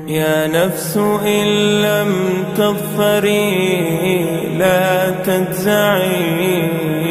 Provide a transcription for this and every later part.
يا نفس إن لم تظفري لا تجزعي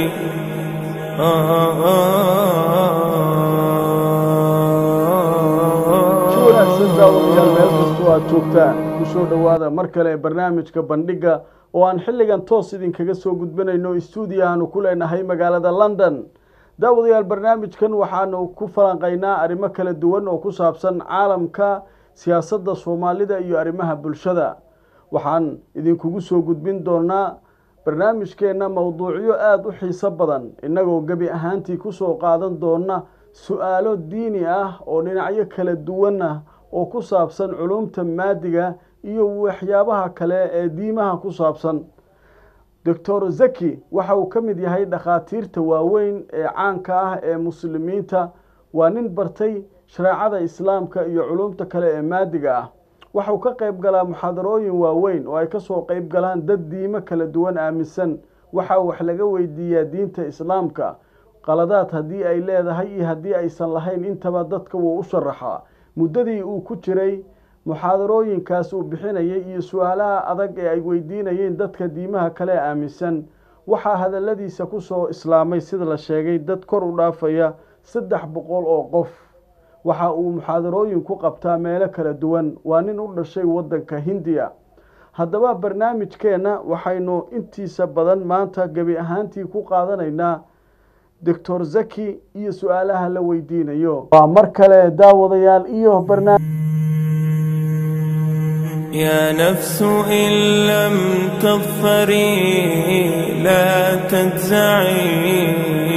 wanaagsan daawadayaal meel kastoo aad joogtaan kusoo dhowaada mar kale ee barnaamijka bandhiga oo aan xilligan toos idinkaga soo gudbinayno stuudio aanu ku leenahay magaalada london daawadayaal barnaamijkan waxaanu ku falanqaynaa arrimo kala duwan oo ku saabsan caalamka siyaasadda soomaalida iyo arrimaha bulshada waxaan idinkugu soo gudbin doonaa barnaamijkeenna mowduucyo aada u xiiso badan innagoo gebi ahaantii kusoo qaadan doona su-aalo diini ah oo dhinacyo kala duwan ah oo ku saabsan culumta maadiga iyo waxyaabaha kale ee diimaha ku saabsan doctor zaki waxa uu ka mid yahay dhakhaatiirta waaweyn ee caanka ah ee muslimiinta waa nin bartay shareecada islaamka iyo culumta kale ee maadiga ah waxauu ka qayb galaa muxaadarooyin waaweyn oo ay kasoo qayb galaan dad diimo kala duwan aaminsan waxa wax laga weydiiyaa diinta islaamka qaladaad haddii ay leedahay iyo haddii aysan lahayn intaba dadka wuu u sharaxaa muddadii uu ku jiray muxaadarooyinkaas uu bixinayay iyo su-aalaha adag ee ay weydiinayeen dadka diimaha kale aaminsan waxaa hadaladiisa kusoo islaamay sida la sheegay dad kor u dhaafaya saddex boqol oo qof waxa uu muxaadarooyin ku qabtaa meelo kala duwan waa nin u dhashay waddanka hindiya haddaba barnaamijkeenna waxaynu intiisa badan maanta gebi ahaantii ku qaadanaynaa doctor zaki iyo su-aalaha la weydiinayo waa mar kale daawadayaal iyo barnaamij يا نفس إن لم تظفري لا تجزعي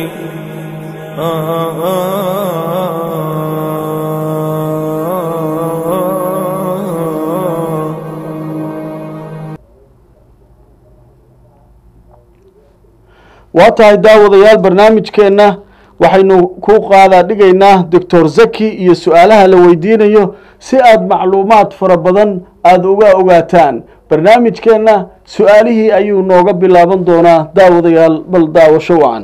waa tahay daawadayaal barnaamijkeenna waxaynu ku qaadaa dhigaynaa doctor zaki iyo su-aalaha la weydiinayo si aada macluumaad fara badan aada uga ogaataan barnaamijkeenna su-aalihii ayuu nooga bilaaban doonaa daawadayaal bal daawasho wacan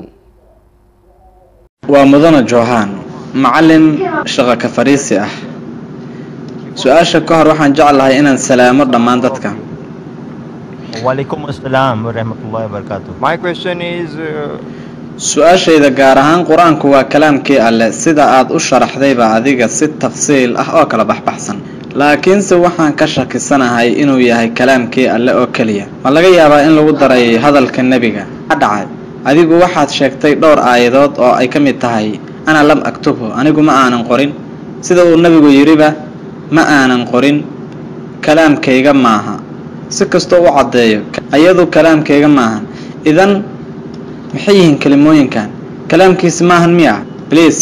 waa mudane joohaan macallin shaqo ka fariisi ah su-aasha ka hor waxaan jeclahay inaan salaamo dhammaan dadka Walaikum assalam wa rahmatullahi wa barakatuh. My question is uh, su-aashayda gaar ahaan qur-aanku waa kalaamkii alleh sida aad u sharaxdayba adiga si tafsiil ah oo kala baxbaxsan laakiinse waxaan ka shakisanahay inuu yahay kalaamkii alleh oo keliya ma laga yaabaa in lagu daray hadalka nebiga a dhacay adigu waxaad sheegtay dhowr aayadood oo ay ka mid tahay ana lam aktubhu anigu ma aanan qorin sida uu nebigu yidhiba ma aanan qorin kalaamkayga maaha si kastoo u caddeeyo ayadu kalaamkayga maahan idan maxay yihiin kelimooyinkan kalaamkiisi maahan miya bliis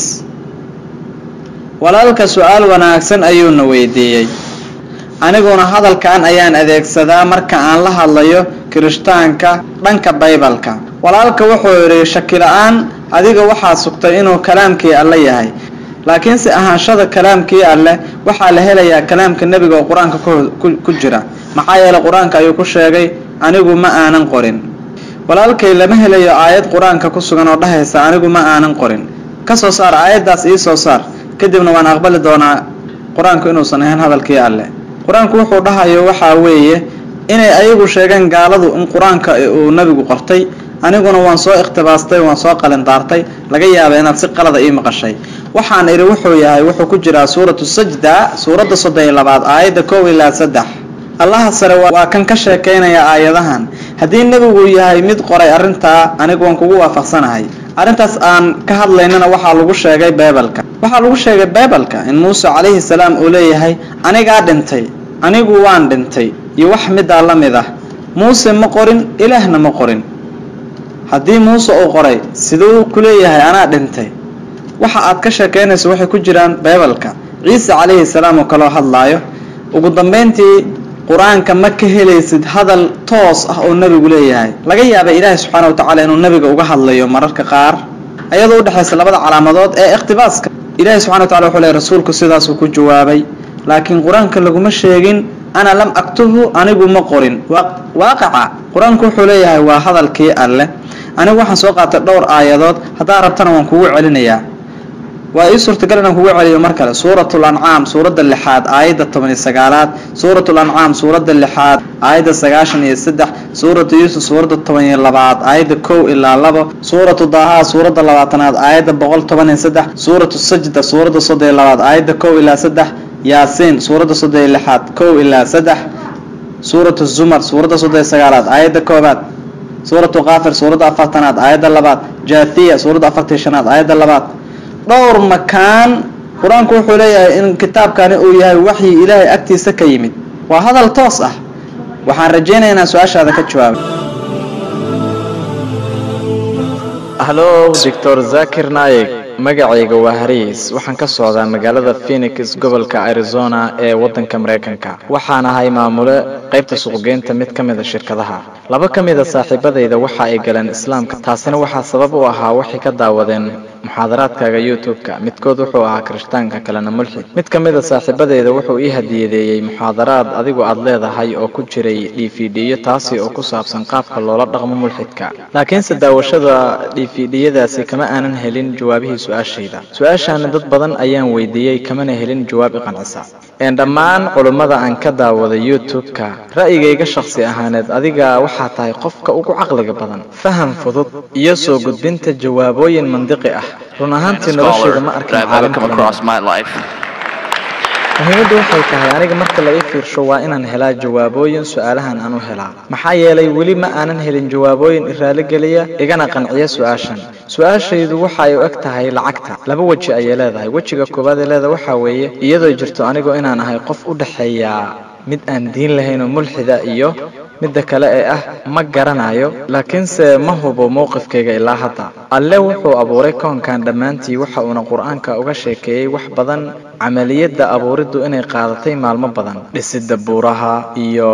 walaalka su-aal wanaagsan ayuuna weydiiyey aniguna hadalkan ayaan adeegsadaa marka aan la hadlayo kirishtaanka dhanka baybalka walaalka wuxuu yidhi shakila-aan adiga waxaad sugtay inuu kalaamkii alle yahay laakiinse ahaanshada kalaamkii alleh waxaa la helayaa kalaamka nebiga oo qur-aanka ku jira maxaa yeeley qur-aanka ayuu ku sheegay anigu ma aanan qorin walaalkay lama helayo aayad qur-aanka ku sugan oo dhahaysa anigu ma aanan qorin ka soo saar aayaddaas ii soo saar kadibna waan aqbali doonaa qur-aanku inuusan ahayn hadalkii alleh qur-aanku wuxuu dhahayo waxaa weeye inay ayagu sheegeen gaaladu in qur-aanka uu nebigu qortay aniguna waan soo ikhtibaastay waan soo qalindaartay laga yaaba inaad si qalada ii maqashay waxaan idhi wuxuu yahay wuxuu ku jiraa suuratu sajda suuradda soddon iyo labaad aayadda kow ilaa saddex allaha sare waa kan ka sheekaynaya aayadahan haddii nebigu yahay mid qoray arrintaa anigu waan kugu waafaqsanahay arrintaas aan ka hadlaynana waxaa lagu sheegay beebalka waxaa lagu sheegay beebalka in muuse calayhi salaam uu leeyahay anigaa dhintay anigu waan dhintay iyo wax middaa la mid ah muuse ma qorin ilaahna ma qorin haddii muuse uu qoray siduu ku leeyahay anaa dhintay waxa aad ka sheekaynayso waxay ku jiraan beebalka ciise calayhi salaam oo kaloo hadlaayo ugu dambayntii qur-aanka ma ka helaysid hadal toos ah oo nebigu leeyahay laga yaaba ilaahay subxaana wa tacaala inuu nebiga uga hadlayo mararka qaar ayadoo udhexaysa labada calaamadood ee ikhtibaaska ilahay subxana wa tacala wuxuu leey rasuulku sidaasuu ku jawaabay laakiin qur-aanka laguma sheegin ana lam aktubhu anigu ma qorin waaqaca qur-aanku wuxuu leeyahay waa hadalkii alleh anigu waxaan soo qaatay dhowr aayadood haddaa rabtana waan kugu celinayaa waa ii suurtagal inaan kugu celiyo mar kale suurat lancaam suuradda lixaad aayadda toban iyo sagaalaad suurat lancaam suuradda lixaad aayadda sagaashan iyo saddex suuratu yuusuf suuradda toban iyo labaad aayadda kow ilaa labo suuratu daahaa suuradda labaatanaad aayadda boqol toban iyo saddex suuratu sajda suuradda soddon iyo labaad aayadda kow ilaa saddex yaasiin suuradda soddon iyo lixaad kow ilaa saddex suuratu zumar suuradda soddon iyo sagaalaad aayadda koobaad suuratu kaafir suuradda afartanaad aayadda labaad jaathiya suuradda afartan iyo shanaad aayadda labaad dhowr makaan qur-aanku wuxuu leeyahay in kitaabkani uu yahay waxyi ilaahay agtiisa ka yimid waa hadal toos ah waxaan rajaynayaa inaan su-aashaada ka jawaabo halo doctor zakir naayeg magacayga waa hariis waxaan ka socdaa magaalada phoenix gobolka arizona ee waddanka maraykanka waxaan ahay maamule qaybta suuqgeynta mid ka mida shirkadaha laba ka mida saaxiibadayda waxa ay galeen islaamka taasina waxaa sabab u ahaa waxay ka daawadeen muxaadaraadkaaga youtube-ka midkood wuxuu ahaa kirishtaanka kalena mulxid mid ka mida saaxiibadayda wuxuu ii hadiyadeeyey muxaadaraad adigu aad leedahay oo ku jiray dvd-yo taasi oo ku saabsan qaabka loola dhaqmo mulxidka laakiinse daawashada dvd-yadaasi kama aanan helin jawaabihii su-aashayda su-aashaana dad badan ayaan weydiiyey kamana helin jawaab iqancisa een dhammaan culummada aan ka daawada youtube-ka ra'yigayga shakhsi ahaaneed adiga waxaa tahay qofka ugu caqliga badan faham fudud iyo soo gudbinta jawaabooyin mandiqi ah run ahaantii nolosheeda ma arkin caalim muhiimaddu waxay tahay aniga marka la ii fiirsho waa inaan helaa jawaabooyin su-aalahan aan u helaa maxaa yeelay weli ma aanan helin jawaabooyin iraaligeliya igana qanciya su-aashan su-aashaydu waxa ay u eg tahay lacagta laba weji ayay leedahay wejiga koowaad ee leeda waxaa weeye iyadoo jirto anigu inaan ahay qof u dhexeeya mid aan diin lahayn oo mulxida iyo midda kale ee ah ma garanayo laakiinse ma hubo mowqifkayga ilaa hadda alle wuxuu abuuray koonkan dhammaantii waxa uuna qur-aanka uga sheekeeyey wax badan camaliyadda abuuriddu inay qaadatay maalmo badan dhisidda buuraha iyo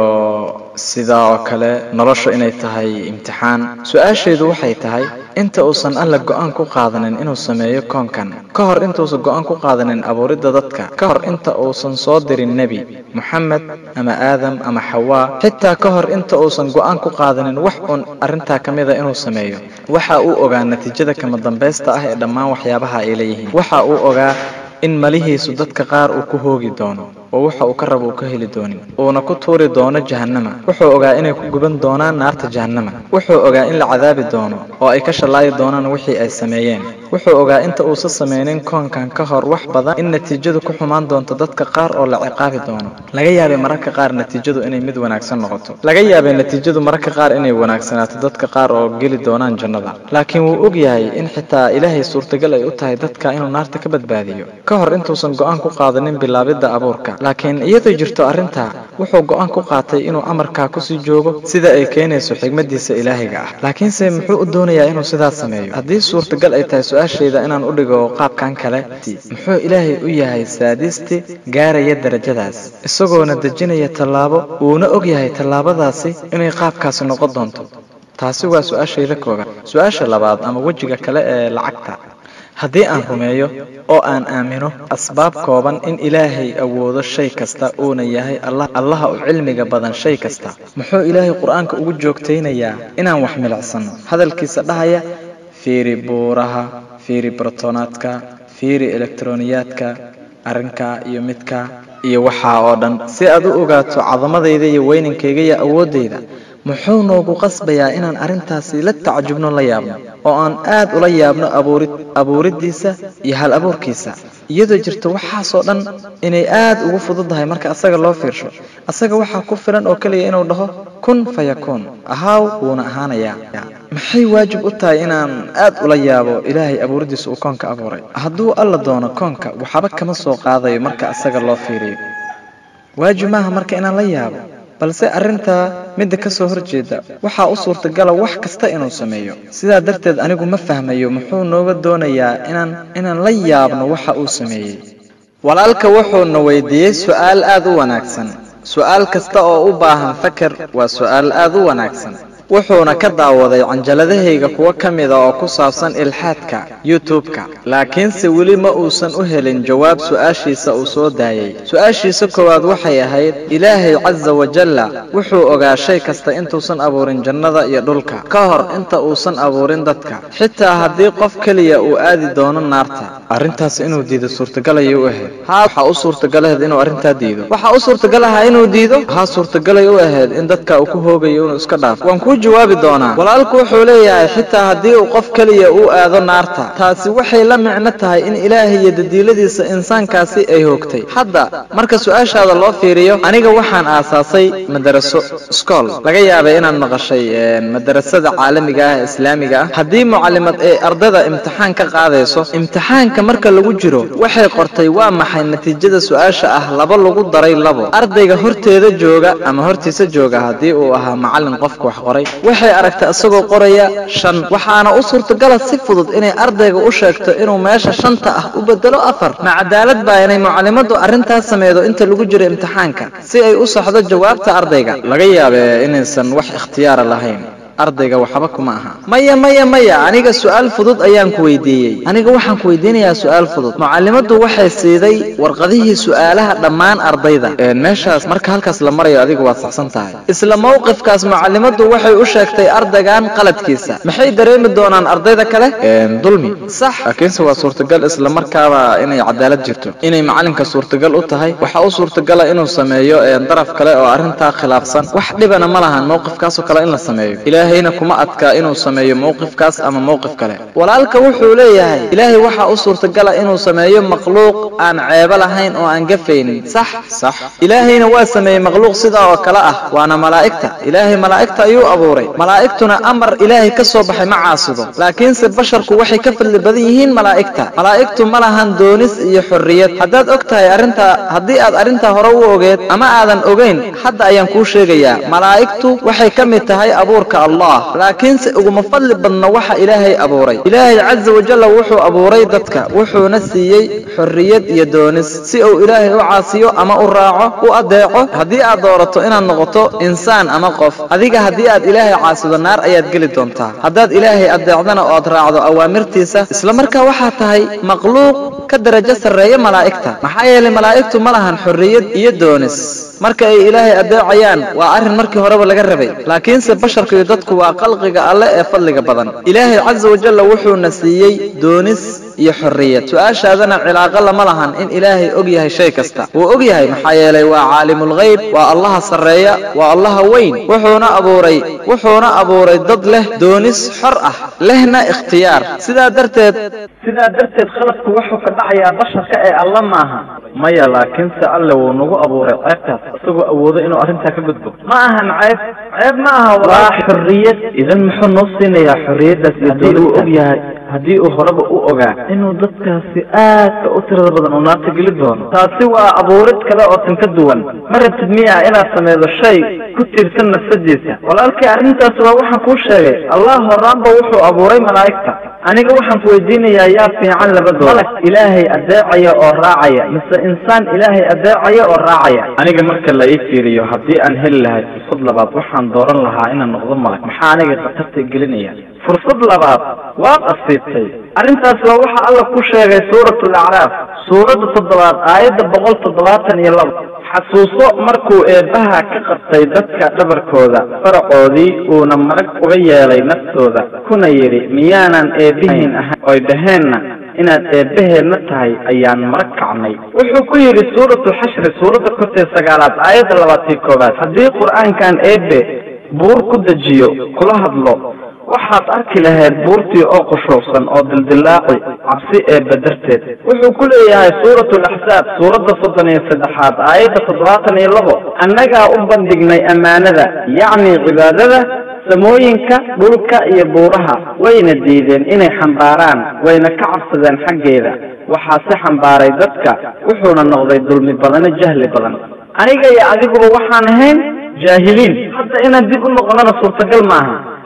sidaa oo kale noloshu inay tahay imtixaan su-aashaydu waxay tahay inta uusan alla go-aan ku qaadanin inuu sameeyo koonkan ka hor intuusan go-aan ku qaadanin abuuridda dadka ka hor inta uusan soo dirin nebi moxamed ama aadam ama xawaa xitaa ka hor inta uusan go-aan ku qaadanin wax uun arrintaa ka mida inuu sameeyo waxa uu ogaa natiijada kama dambaysta ah ee dhammaan waxyaabaha ay leeyihiin waxa uu ogaa in malihiisu dadka qaar uu ku hoogi doono oo waxa uu ka rabo uu ka heli doonin uuna ku tuuri doono jahannama wuxuu ogaa inay ku guban doonaan naarta jahannama wuxuu ogaa in la cadaabi doono oo ay ka shallaayi doonaan wixii ay sameeyeen wuxuu ogaa inta uusan samaynin koonkan ka hor wax badan in natiijadu ku xumaan doonto dadka qaar oo la ciqaabi doono laga yaabay mararka qaar natiijadu inay mid wanaagsan noqoto laga yaabay natiijadu mararka qaar inay wanaagsanaato dadka qaar oo geli doonaan jannada laakiin wuu og yahay in xitaa ilaahay suurtagal ay u tahay dadka inuu naarta ka badbaadiyo ka hor intuusan go-aan ku qaadanin bilaabidda abuurka laakiin iyadoo jirto arrintaa wuxuu go-aan ku qaatay inuu amarkaa kusii joogo sida ay keenayso xigmaddiisa ilaahiga ah laakiinse muxuu u doonayaa inuu sidaas sameeyo haddii suurtagal ay tahay su-aashayda inaan u dhigo qaabkan kale muxuu ilaahay u yahay saadisti gaaraya darajadaas isagoona dejinaya tallaabo uuna og yahay tallaabadaasi inay qaabkaasi noqon doonto taasi waa su-aashayda koobaad su-aasha labaad ama wejiga kale ee lacagta haddii aan rumeeyo oo aan aamino asbaab kooban in ilaahay awoodo shay kasta uuna yahay allaha u cilmiga badan shay kasta muxuu ilaahay qur-aanka ugu joogtaynayaa inaan wax milicsanno hadalkiisa dhahaya fiiri buuraha fiiri brotonaadka fiiri elektroniyaadka arrinka iyo midka iyo waxaa oo dhan si aad u ogaato cadamadayda iyo weynankayga iyo awooddayda muxuu noogu qasbayaa inaan arrintaasi la tacajubno la yaabno oo aan aad ula yaabno abuuriddiisa iyo hal abuurkiisa iyadoo jirto waxaasoo dhan inay aad ugu fududahay marka asaga loo fiirsho asaga waxaa ku filan oo keliya inuu dhaho kun fayakuun ahaaw wuuna ahaanayaa maxay waajib u tahay inaan aad ula yaabo ilaahay abuuriddiisa uu koonka abuuray hadduu alla doono koonka waxba kama soo qaadayo marka asaga loo fiiriyo waajib maaha marka inaan la yaabo balse arrintaa midda ka soo horjeeda waxaa u suurtagala wax kasta inuu sameeyo sidaa darteed anigu ma fahmayo muxuu nooga doonayaa inaan inaan la yaabno waxa uu sameeyey walaalka wuxuuna weydiiyey su'aal aad u wanaagsan su'aal kasta oo u baahan fakar waa su'aal aad u wanaagsan wuxuuna ka daawaday canjaladahayga kuwo ka mida oo ku saabsan ilxaadka youtube-ka laakiinse weli ma uusan u helin jawaab su-aashiisa uu soo daayey su-aashiisa koowaad waxay ahayd ilaahay casa wajalla wuxuu ogaa shay kasta intuusan abuurin jannada iyo dhulka ka hor inta uusan abuurin dadka xitaa haddii qof keliya uu aadi doono naarta arrintaas inuu diido suurtagal ayay u ahayd haa waxaa u suurtagalaheed inuu arrintaa diido waxaa u suurtagal ahaa inuu diido haa suurtagalay u ahayd in dadka uu ku hoogayo inuu iska dhaafo waan kuu jawaabi doonaa walaalku wuxuu leeyahay xitaa haddii uu qof keliya uu aado naarta taasi waxay la micno tahay in ilaahay iyo dadiiladiisa insaankaasi ay hoogtay hadda marka su-aashaada loo fiiriyo aniga waxaan aasaasay madaraso iskool laga yaabay inaad maqashay madarasada caalamiga ah ee islaamiga ah haddii mucalimad ay ardada imtixaan ka qaadayso imtixaanka marka lagu jiro waxay qortay waa maxay natiijada su-aasha ah laba lagu daray labo ardayga horteeda jooga ama hortiisa jooga haddii uu ahaa macallin qofka wax qoray waxay aragtay isagoo qoraya shan waxaana u suurtagala si fudud inay ardayga u sheegto inuu meesha shanta ah u bedelo afar ma cadaalad baa inay mucalimaddu arrintaas sameedo inta lagu jiro imtixaanka si ay u saxdo jawaabta ardayga laga yaabe inaysan wax ikhtiyaara lahayn ardayga waxba kuma aha maya maya maya aniga su-aal fudud ayaan ku weydiiyey aniga waxaan ku weydiinayaa su-aal fudud mucalimaddu waxay siiday warqadihii su-aalaha dhammaan ardayda meeshaas marka halkaas la marayo adigu waad saxsan tahay isla mowqifkaas mucalimaddu waxay u sheegtay ardaygan qaladkiisa maxay dareemi doonaan ardayda kale dulmi sax laakiinse waa suurtagal isla markaaba inay cadaalad jirto inay macalinka suurtagal u tahay waxaa u suurtagala inuu sameeyo daraf kale oo arrintaa khilaafsan wax dhibana ma lahan mowqifkaasoo kale in la sameeyo ilaahayna kuma adka inuu sameeyo mowqifkaas ama mowqif kale walaalka wuxuu leeyahay ilaahay waxaa u suurtagala inuu sameeyo makhluuq aan ceebo lahayn oo aan gafaynin sax sax ilaahayna waa sameeyey makhluuq sidaa oo kale ah waana malaa'igta ilaahay malaa'igta ayuu abuuray malaa'igtuna amar ilaahay ka soo baxay ma caasido laakiinse basharku waxay ka fadli badan yihiin malaa'igta malaa'igtu ma lahan doonis iyo xorriyad haddaad og tahay arrintaa haddii aad arrintaa hore u ogeed ama aadan ogayn hadda ayaan kuu sheegayaa malaa'igtu waxay ka mid tahay abuurka allah laakiinse uguma fadli badna waxa ilaahay abuuray ilaahay casa wajalla wuxuu abuuray dadka wuxuuna siiyey xorriyad iyo doonis si uu ilaahay u caasiyo ama u raaco u adeeco haddii aad doorato inaad noqoto insaan ama qof adiga haddii aad ilaahay caasido naar ayaad geli doontaa haddaad ilaahay adeecdana oo aad raacdo awaamirtiisa isla markaa waxaa tahay makhluuq ka darajo sarreeya malaa'igta maxaa yeelay malaa'igtu ma lahan xorriyad iyo doonis marka ay ilaahay adeecayaan waa arrin markii horeba laga rabay laakiinse basharka iyo dadku waa qalqiga alle ee fadliga badan ilaahay casa wajalla wuxuuna siiyey doonis iyo xorriyad su-aashaadana cilaaqo lama lahan in ilaahay og yahay shay kasta wuu og yahay maxaa yeelay waa caalimulghayb waa allaha sarreeya waa allaha weyn wuxuuna abuuray wuxuuna abuuray dad leh doonis xor ah lehna ikhtiyaar sidaa darteed sidaa darteed khaladku wuxuu ka dhacayaa basharka ee alla maaha maya laakiinse alle wuu nagu abuuray ceebtaas isagoo awoodo inuu arrintaa ka gudbo ma ahan ceeb ceeb ma aha waa xorriyad idan muxuu noo siinayaa xorriyaddaas haddii uu og yahay haddii uu horeba u ogaa inuu dadkaasi aadka u tirada badan uu naarta geli doono taasi waa abuurid kale oo tan ka duwan ma rabtid miya inaad sameydo shay ku tiirsan nafsadiisa walaalkii arrintaas waa waxaan kuu sheegay allah horaanba wuxuu abuuray malaa'igta aniga waxaan ku weydiinayaa yaa fiican labadooda malag ilaahay adeecaya oo raacaya mise insaan ilaahay adeecaya oo raacaya aniga marka la ii fiiriyo haddii aan heli lahay fursad labaad waxaan dooran lahaa inaan noqdo malag maxaa aniga khatarta gelinaya fursad labaad waad asiibtay arrintaas waa waxa alla ku sheegay suurat alacraaf suuradda toddobaad aayadda boqol toddobaatan iyo labo xasuuso markuu eebbaha ka qabtay dadka dhabarkooda faracoodii uuna marag uga yeelay naftooda kuna yidhi miyaanan eebbihiin ahayn oy dhaheenna inaad eebbaheenna tahay ayaan marag kacnay wuxuu ku yidhi suuratu xashri suuradda kortee sagaalaad aayadda labaatiyo koowaad haddii qur-aankan eebbe buur ku dejiyo kula hadlo waxaad arki lahayd buurtii oo qushuucsan oo dildillaaci cabsi eebba darteed wuxuu ku leeyahay suuratu laxsaab suuradda soddon iyo saddexaad aayadda toddobaatan iyo labo annagaa u bandhignay ammaanada yacni cibaadada samooyinka dhulka iyo buuraha wayna diideen inay xambaaraan wayna ka cabsadeen xaggeeda waxaa si xambaaray dadka wuxuuna noqday dulmi badano jahli badan aniga iyo adiguba waxaan ahayn jaahiliin hadda inaan dib u noqonana suurtagal maaha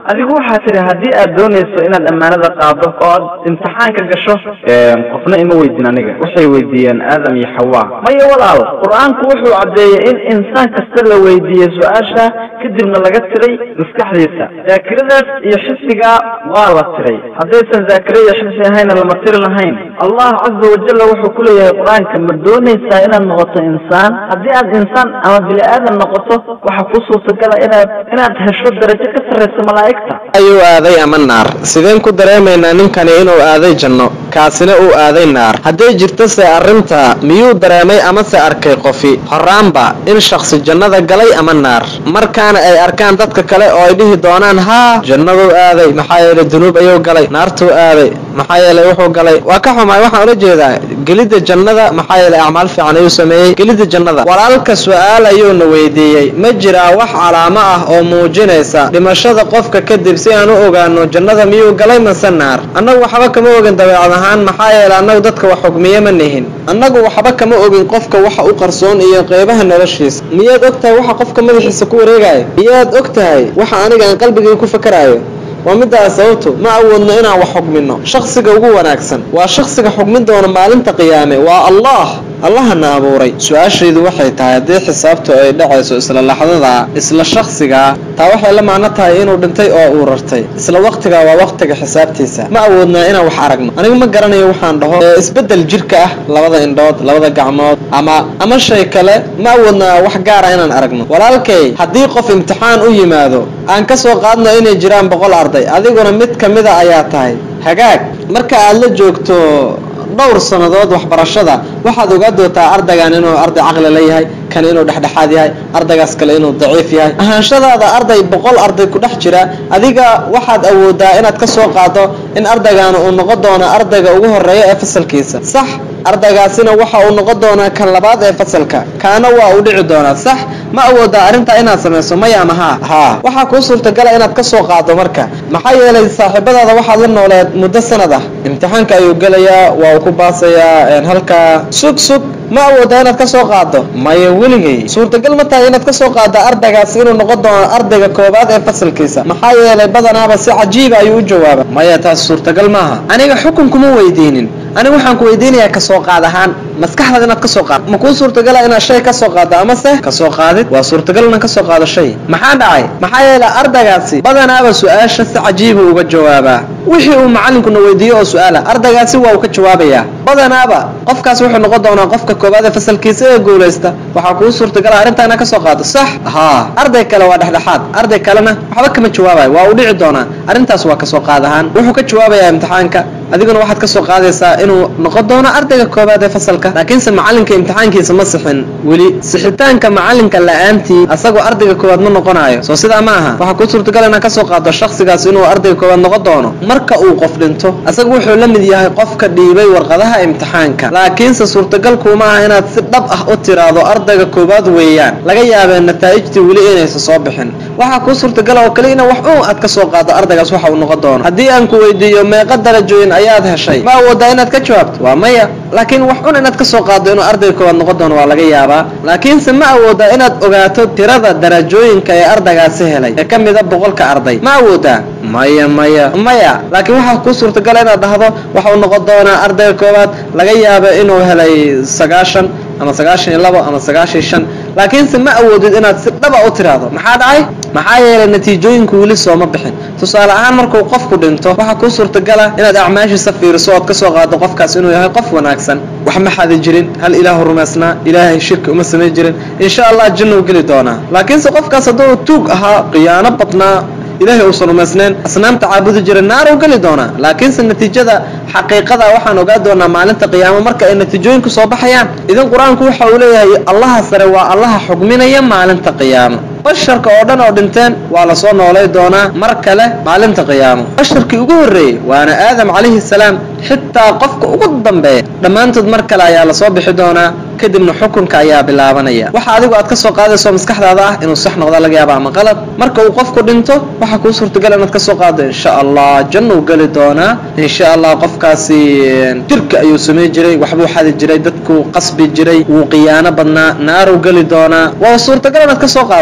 adigu waxaa tidhi haddii aad doonayso inaad ammaanada qaado oo aad imtixaanka gasho qofna ima weydin aniga waxay weydiiyeen aadam iyo xawaa maya walaal qur-aanku wuxuu caddeeyey in insaan kasta la weydiiyey su-aasha kadibna laga tiray maskaxdiisa daakiradaas iyo xifdigaa waa la tiray haddaysan daakire iyo xifdi ahayna lama tiri lahayn allah caza wajalla wuxuu ku leeyahay qur-aanka ma doonaysaa inaad noqoto insaan haddii aad insaan ama bini aadan noqoto waxaa ku suurtagala inaad inaad hesho darajo ka sarraysa malaa'igta ayuu aaday ama naar sideen ku dareemaynaa ninkani inuu aaday janno kaasina uu aaday naar hadday jirto se arrinta miyuu dareemay amase arkay qofi horaanba in shakhsi jannada galay ama naar markaana ay arkaan dadka kale oo ay dhihi doonaan haa jannaduu aaday maxaa yeelay dunuub ayuu galay naartuu aaday maxaa yeelay wuxuu galay waa ka xumaay waxaan ula jeedaa gelidda jannada maxaa yeelay acmaal fiican ayuu sameeyey gelidda jannada walaalka su-aal ayuuna weydiiyey ma jiraa wax calaamo ah oo muujinaysa dhimashada qofka kadib si aan u ogaano jannada miyuu galay mase naar annagu waxba kama ogin dabeecad ahaan maxaa yeelay annagu dadka wax xugmiye ma nihin annagu waxba kama ogin qofka waxa u qarsoon iyo qeybaha noloshiisa miyaad og tahay waxa qofka madaxiisa ku wareegaya miyaad og tahay waxa aniga aan qalbigay ku fakaraayo waa midaas sababto ma awoodno inaan wax xugmino shakhsiga ugu wanaagsan waa shakhsiga xugmin doona maalinta qiyaame waa allah allahana abuuray su-aashaydu waxay tahay haddii xisaabtu ay dhacayso isla laxdadaa isla shakhsigaa taa waxay la macno tahay inuu dhintay oo uu rartay isla waqtigaa waa waqtiga xisaabtiisa ma awoodnaa inaan wax aragno anigu ma garanayo waxaan dhaho ee isbeddel jirka ah labada indhood labada gacmood ama ama shay kale ma awoodnaa wax gaara inaan aragno walaalkay haddii qof imtixaan u yimaado aan ka soo qaadno inay jiraan boqol arday adiguna mid ka mida ayaa tahay hagaag marka aad la joogto dhowr sannadood waxbarashada waxaad ogaa doontaa ardaygan inuu arday caqli la yahay kan inuu dhexdhexaad yahay ardaygaas kale inuu daciif yahay ahaanshadaada arday boqol arday ku dhex jira adiga waxaad awoodaa inaad ka soo qaado in ardaygan uu noqon doono ardayga ugu horeeya ee fasalkiisa sax ardaygaasina waxa uu noqon doonaa kan labaad ee fasalka kaana waa uu dhici doonaa sax ma awoodaa arrintaa inaad samayso maya ama haa haa waxaa kuu suurtagala inaad ka soo qaado marka maxaa yeelay saaxiibadaada waxaad la nooleed muddo sanad ah imtixaanka ayuu gelayaa waa uu ku baasayaa halkaa sug sug ma awoodaa inaad ka soo qaado maya weligay suurtagal ma tahay inaad ka soo qaado ardaygaas inuu noqon doono ardayga koobaad ee fasalkiisa maxaa yeelay badanaaba si cajiiba ayuu u jawaaba maya taas suurtagal maaha aniga xukun kuma weydiinin aniga waxaan ku weydiinayaa kasoo qaad ahaan maskaxdaad inaad kasoo qaad ma kuu suurtagala inaad shay kasoo qaaddo amase kasoo qaadid waa suurtagal inaan kasoo qaado shay maxaa dhacay maxaa yeelay ardaygaasi badanaaba su-aasha si cajiiba uga jawaabaa wixii uu macalinkuna weydiiyo oo su-aala ardaygaasi waa uu ka jawaabayaa badanaaba qofkaas wuxuu noqon doonaa qofka koobaad ee fasalkiisa ee guulaysta waxaa kuu suurtagala arrintaa inaad kasoo qaado sax haa arday kale waa dhexdhexaad arday kalena waxba kama jawaabayo waa uu dhici doonaa arrintaas waa kasoo qaad ahaan wuxuu ka jawaabayaa imtixaanka adiguna waxaad ka soo qaadaysaa inuu noqon doono ardayga koobaad ee fasalka laakiinse macalinka imtixaankiisa ma sixin weli sixitaanka macalinka la-aantii asagoo ardayga koowaad ma noqonayo soo sidaa ma aha waxaa kuu suurtagal inaad kasoo qaado shakhsigaas inuu ardayga koowaad noqon doono marka uu qof dhinto asaga wuxuu la mid yahay qofka dhiibay warqadaha imtixaanka laakiinse suurtagalkuuma aha inaad si dhab ah u tiraahdo ardayga koowaad weeyaan laga yaabee nataa'ijtii weli inaysa soo bixin waxaa kuu suurtagala oo kale ina wax un aad ka soo qaado ardaygaas waxa uu noqon doono haddii aan ku weydiiyo meeqa darajooyin ayaad heshay ma awoodaa inaad ka jawaabto waa maya laakiin wax un inaad ka soo qaado inuu ardayga koowaad noqon doono waa laga yaabaa laakiinse ma awoodaa inaad ogaato tirada darajooyinka ee ardaygaasi helay ee ka mida boqolka arday ma awoodaa maya maya maya laakiin waxaa kuu suurtagala inaad dhahdo waxau noqon doonaa ardayga koowaad laga yaaba inuu helay sagaashan ama sagaashan iyo labo ama sagaashan iyo shan laakiinse ma awoodid inaad si dhaba u tiraahdo maxaa dhacay maxaa yeelay natiijooyinku weli sooma bixin tusaale ahaan markuu qofku dhinto waxaa kuu suurtagala inaad acmaashiisa fiiriso ood ka soo qaado qofkaas inuu yahay qof wanaagsan wax ma xadi jirin hal ilaahu rumaysnaa ilaahay shirki uma samayn jirin insha allah jannou geli doonaa laakiinse qofkaas hadduu tuug ahaa khiyaano badnaa ilaahay uusan rumaysnayn asnaamta caabudi jiray naaruu geli doonaa laakiinse natiijada xaqiiqada waxaan ogaa doonaa maalinta qiyaamo marka ay natiijooyinku soo baxayaan idan qur-aanku waxa uu leeyahay allaha sare waa allaha xugminaya maalinta qiyaamo basharka oo dhan oo dhinteen waa lasoo noolay doonaa mar kale maalinta qiyaamo basharkii ugu horreeyey waana aadam calayhi salaam xitaa qofka ugu dambeeya dhammaantood mar kale ayaa lasoo bixi doonaa kadibna xukunka ayaa bilaabanaya waxa adigu aad ka soo qaadayso maskaxdaada ah inuu sax noqda laga yaaba ama qalad marka uu qofku dhinto waxaa kuu suurtagal inaad ka soo qaado insha allah jannuu geli doonaa insha allah qofkaasi jirka ayuu samayn jiray waxbuu xadi jiray dadkuu qasbi jiray wuu qiyaano badnaa naaruu geli doonaa waa suurtagal inaad ka soo qaado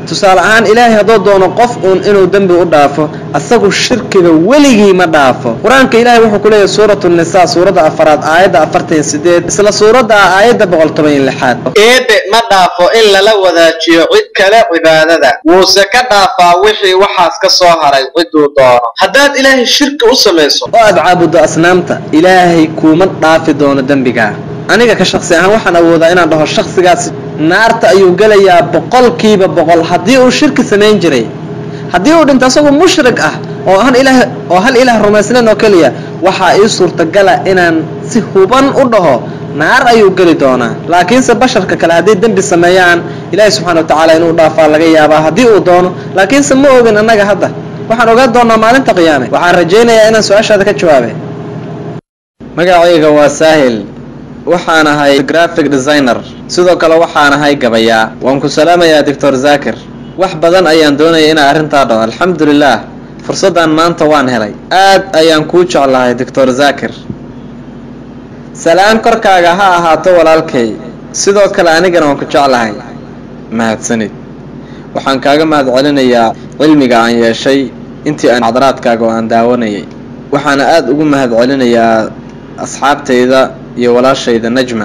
tusaale ahaan ilaahay hadduu doono qof uun inuu dembi u dhaafo asagu shirkiga weligii ma dhaafo qur-aanka ilaahay wuxuu ku leeyahay suuratu nisaa suuradda afaraad aayadda afartan iyo sideed isla suuradda ah aayadda boqol toban iyo lixaad eebe ma dhaafo in lala wadaajiyo cid kale cibaadada wuuse ka dhaafaa wixii waxaas ka soo haray ciduu doono haddaad ilaahay shirki u samayso oo aad caabuddo asnaamta ilaahay kuuma dhaafi doono dembigaa aniga ka shaksi ahaan waxaan awoodaa inaan dhaho shaksigaas naarta ayuu gelayaa boqolkiiba boqol haddii uu shirki samayn jiray haddii uu dhinto asagoo mushrik ah oo han ilaah oo hal ilaah rumaysnayn oo keliya waxaa ii suurtagala inaan si huban u dhaho naar ayuu geli doonaa laakiinse basharka kale hadday dembi sameeyaan ilaahay subxana wa tacaala inuu dhaafaa laga yaabaa haddii uu doono laakiinse ma ogin annaga hadda waxaan ogaan doonaa maalinta qiyaame waxaan rajaynayaa inaan su-aashaada ka jawaabay magacayga waa saahil waxaan ahay graphic designer sidoo kale waxaan ahay gabayaa waan ku salaamayaa doctor zakir wax badan ayaan doonaya inaa arrintaa dhaho alxamdulilah fursaddan maanta waan helay aad ayaan kuu jeclahay doctor zakir salaan korkaaga ha ahaato walaalkay sidoo kale anigana waan ku jeclahay mahadsanid waxaan kaaga mahad celinayaa cilmiga aan yeeshay intii aan xadaraadkaaga oo aan daawanayay waxaana aada ugu mahad celinayaa asxaabtayda iyo walaashayda najma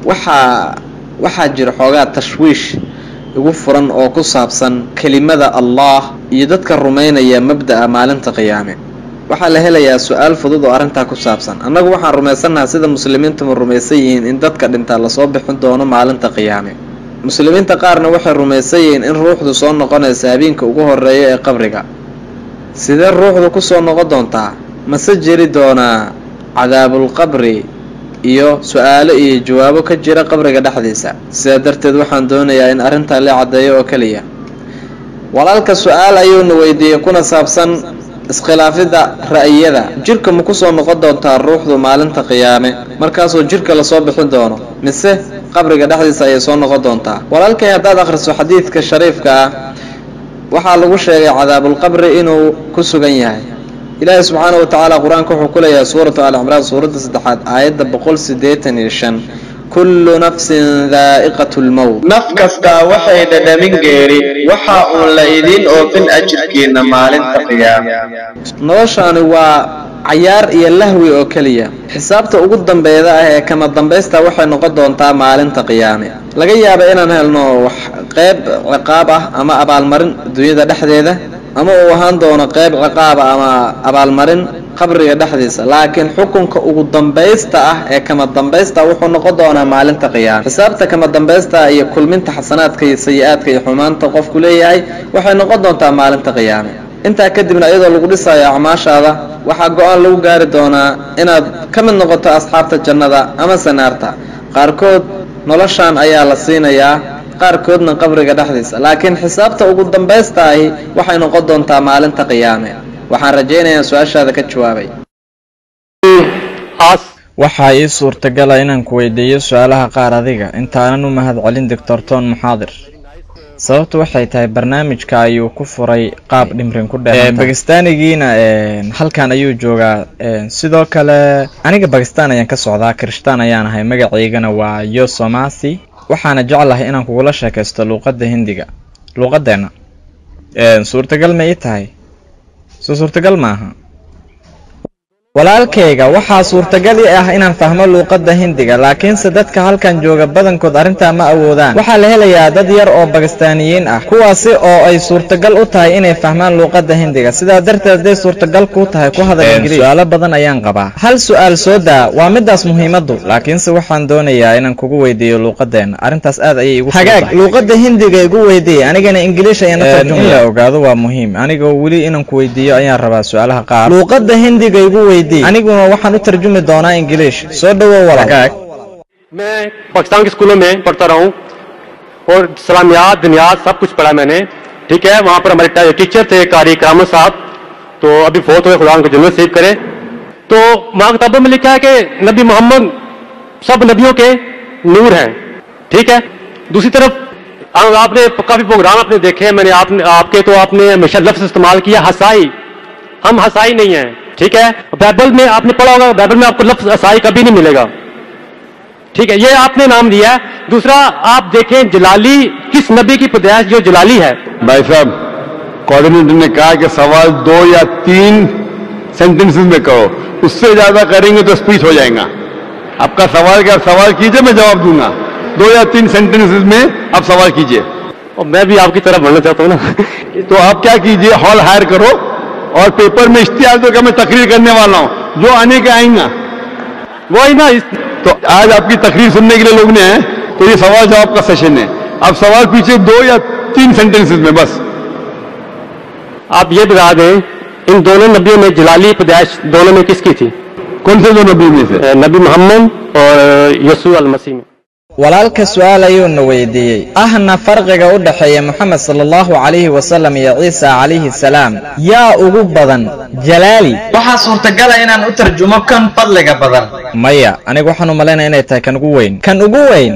waxaa waxaa jira xoogaa tashwiish igu furan oo ku saabsan kelimada allah iyo dadka rumaynaya mabda'a maalinta qiyaame waxaa la helayaa su-aal fudud oo arrintaa ku saabsan annagu waxaan rumaysannaha sida muslimiintuma rumaysan yihiin in dadka dhintaa lasoo bixin doono maalinta qiyaame muslimiinta qaarna waxay rumaysan yihiin in ruuxdu soo noqonaysa habeenka ugu horeeya ee qabriga sidee ruuxdu ku soo noqon doontaa mase jeri doonaa cadaabulqabri iyo su-aalo iyo jawaabo ka jira qabriga dhexdiisa sidaa darteed waxaan doonayaa in arrintaa la caddeeyo oo keliya walaalka su-aal ayuuna weydiiyey kuna saabsan iskhilaafidda ra'yiyada jirka ma kusoo noqon doontaa ruuxdu maalinta qiyaame markaasoo jirka lasoo bixin doono mise qabriga dhexdiisa ayay soo noqon doontaa walaalkay haddaad akhriso xadiidka shariifka ah waxaa lagu sheegay cadaabulqabri inuu ku sugan yahay ilaahi subxaana wa tacaala qur-aanka wuxuu ku leeyahay suuratu al cimraan suuradda saddexaad aayadda boqol siddeetan iyo shan kullu nafsin daa'iqatu lmowt naf kastaa waxay dhadhamin geeri waxa uun la idiin oofin ajirkiina maalinta qiyaame noloshaani waa cayaar iyo lahwi oo keliya xisaabta ugu dambeeda ah ee kama dambaysta waxay noqon doontaa maalinta qiyaame laga yaaba inaan helno wax qeyb ciqaab ah ama abaalmarin dunyada dhexdeeda ama uu ahaan doono qeyb ciqaaba ama abaalmarin qabriga dhexdiisa laakiin xukunka ugu dambaysta ah ee kama dambaysta wuxuu noqon doonaa maalinta qiyaame xisaabta kama dambaysta iyo kulminta xasanaadka iyo sayi-aadka iyo xumaanta qofku leeyahay waxay noqon doontaa maalinta qiyaame intaa kadibna iyadoo lagu dhisayo acmaashaada waxaa go-aan lagu gaari doonaa inaad ka mid noqoto asxaabta jannada ama sanaarta qaarkood noloshan ayaa la siinayaa qaarkoodna qabriga dhexdiisa laakiin xisaabta ugu dambaysta ahi waxay noqon doontaa maalinta qiyaame waxaan rajaynayaa su-aashaada ka jawaabay waxaa ii suurtagala inaan ku weydiiyo su-aalaha qaar adiga intaanan u mahad celin doctor ton muxaadir sababtu waxay tahay barnaamijka ayuu ku furay qaab dhimrin ku dheer bakistaanigiina halkan ayuu joogaa sidoo kale aniga bakistan ayaan ka socdaa kirishtaan ayaan ahay magacaygana waa yo somasi waxaana jeclahay inaan kugula sheekaysto luuqadda hindiga luuqadeenna suurtagal ma ii tahay soo suurtagal maaha walaalkayga waxaa suurtagal i ah inaan fahmo luuqadda hindiga laakiinse dadka halkan jooga badankood arrintaa ma awoodaan waxaa la helayaa dad yar oo bakistaaniyiin ah kuwaasi oo ay suurtagal u tahay inay fahmaan luuqadda hindiga sidaa darteed hadday suurtagal kuu tahay ku hadal ingiriis su-aalo badan ayaan qabaa hal su-aal soo daa waa midaas muhiimaddu laakiinse waxaan doonayaa inaan kugu weydiiyo luuqadeenna arrintaas aad ayay igu hagaag luuqadda hindiga igu weydiiye anigana ingiliish ayaan in la ogaado waa muhiim anigoo weli inaan ku weydiiyo ayaan rabaa su-aalaha qaar luuqadda hindiga igu weydiiye aniguna waxaan u tarjumi doonaa ingiliish soo dhawow walaal मैं पाकिस्तान के स्कूलों में पढ़ता रहा हूँ और सलामियात दुनियात सब कुछ पढ़ा मैंने ठीक है वहाँ पर हमारे टीचर थे कारी करामत साहब तो अभी फोत हुए खुदा उनको जन्नत सेव करे तो वहाँ किताबों में लिखा है कि नबी मोहम्मद सब नबियों के नूर हैं ठीक है दूसरी तरफ आ- आपने काफी प्रोग्राम आपने देखे हैं मैंने आपने आपके तो आपने हमेशा लफ्ज इस्तेमाल किया हसाई हम हसाई नहीं है ठीक है बाइबल में आपने पढ़ा होगा बाइबल में आपको लफ्ज हसाई कभी नहीं मिलेगा ठीक है ये आपने नाम दिया है दूसरा आप देखें जलाली किस नबी की पैदाइश जो जलाली है भाई साहब कोऑर्डिनेटर ने कहा कि सवाल दो या तीन सेंटेंसेस में कहो उससे ज्यादा करेंगे तो स्पीच हो जाएगा आपका सवाल क्या आप सवाल कीजिए मैं जवाब दूंगा दो या तीन सेंटेंसेस में आप सवाल कीजिए और मैं भी आपकी तरफ बढ़ना चाहता हूँ ना तो आप क्या कीजिए हॉल हायर करो और पेपर में इश्तिहार दो कि मैं तकरीर करने वाला हूं जो आने के आएंगा वो ही ना इस तो आज आपकी तकरीर सुनने के लिए लोग ने हैं तो ये सवाल जवाब का सेशन है आप सवाल पूछिए दो या तीन सेंटेंसेस में बस आप ये बता दें इन दोनों नबियों में जलाली पैदाइश दोनों में किसकी थी कौन से दो नबी में से अ, नबी मोहम्मद और यसू अल मसीह में walaalka su-aal ayuuna weydiiyey ahna farqiga u dhexeeya moxamed sala allahu calayhi wasalam iyo ciisa calayhi salaam yaa ugu badan jalaali waxaa suurtagala inaan u tarjumo kan fadliga badan maya anigu waxaan u malaynaya inay tahay kan ugu weyn kan ugu weyn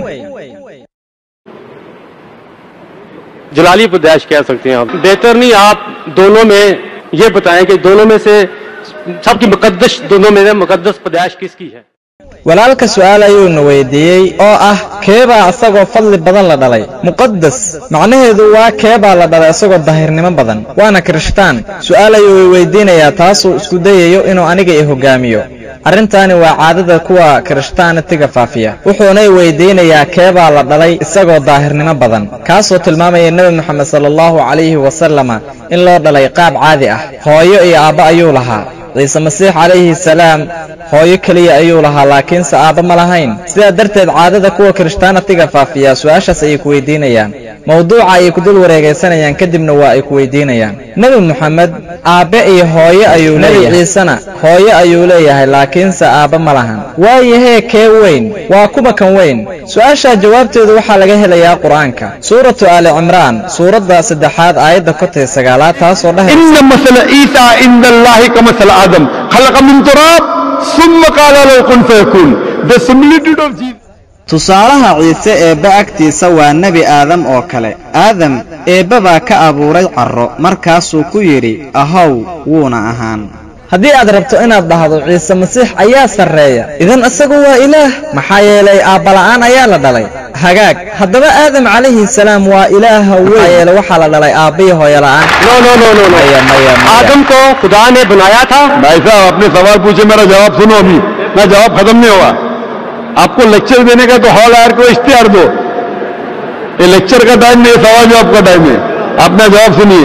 जलाली पैदाइश कह सकते हैं आप बेहतर नहीं आप दोनों में ये बताएं कि दोनों में से सबकी मुकद्दस दोनों में से मुकद्दस पैदाइश किसकी है walaalka su-aal ayuuna weydiiyey oo ah keebaa isagoo fadli badan la dhalay muqadas macnaheedu waa keebaa la dhalay isagoo daahirnimo badan waana kirishtaan su-aal ayuu i weydiinayaa taasuu isku dayayo inuu aniga i hogaamiyo arrintaani waa caadada kuwa kirishtaanatiga faafiya wuxuuna i weydiinayaa keebaa la dhalay isagoo daahirnimo badan kaasoo tilmaamaya nebi moxamed sala allahu calayhi wasalama in loo dhalay qaab caadi ah hooyo iyo aabbo ayuu lahaa ciise masiix calayhi salaam hooyo keliya ayuu lahaa laakiinse aabba ma lahayn sidaa darteed caadada kuwa kirishtaanatiga faafiya su-aashaas ayay ku weydiinayaan mawduuca ayay ku dul wareegaysanayaan kadibna waa ay ku weydiinayaan nebi moxamed aabbe iyo hooyo ayuu leeyahay ciisena hooyo ayuu leeyahay laakiinse aabba ma lahan waayahee kee weyn waa kuba kan weyn su-aashaa jawaabteedu waxaa laga helayaa qur-aanka suuratu aali cimraan suuradda saddexaad aayadda kotay sagaalaad taasoo dhahaysa إن مثل عيسى عند الله كمثل آدم خلق من تراب ثم قال له كن فيكون the similitude of Jesus tusaalaha ciise eebbe agtiisa waa nebi aadam oo kale aadam eebbe baa ka abuuray carro markaasuu ku yidhi ahow wuuna ahaan haddii aad rabto inaad dhahdo ciise masiix ayaa sarreeya idan isagu waa ilaah maxaa yeelay aabbala'aan ayaa la dhalay hagaag haddaba aadam calayhi salaam waa ilaaha weyn maxaa yeelay waxaa la dhalay aabbiyo hooyola'aan no no no no maya maya maya आदम को खुदा ने बनाया था भाई साहब आपने सवाल पूछे मेरा जवाब सुनो अभी मैं जवाब खत्म नहीं हुआ आपको लेक्चर देने का तो हॉल आयर को इश्तिहार दो ये लेक्चर का टाइम नहीं है सवाल जवाब का टाइम है आपने जवाब सुनिए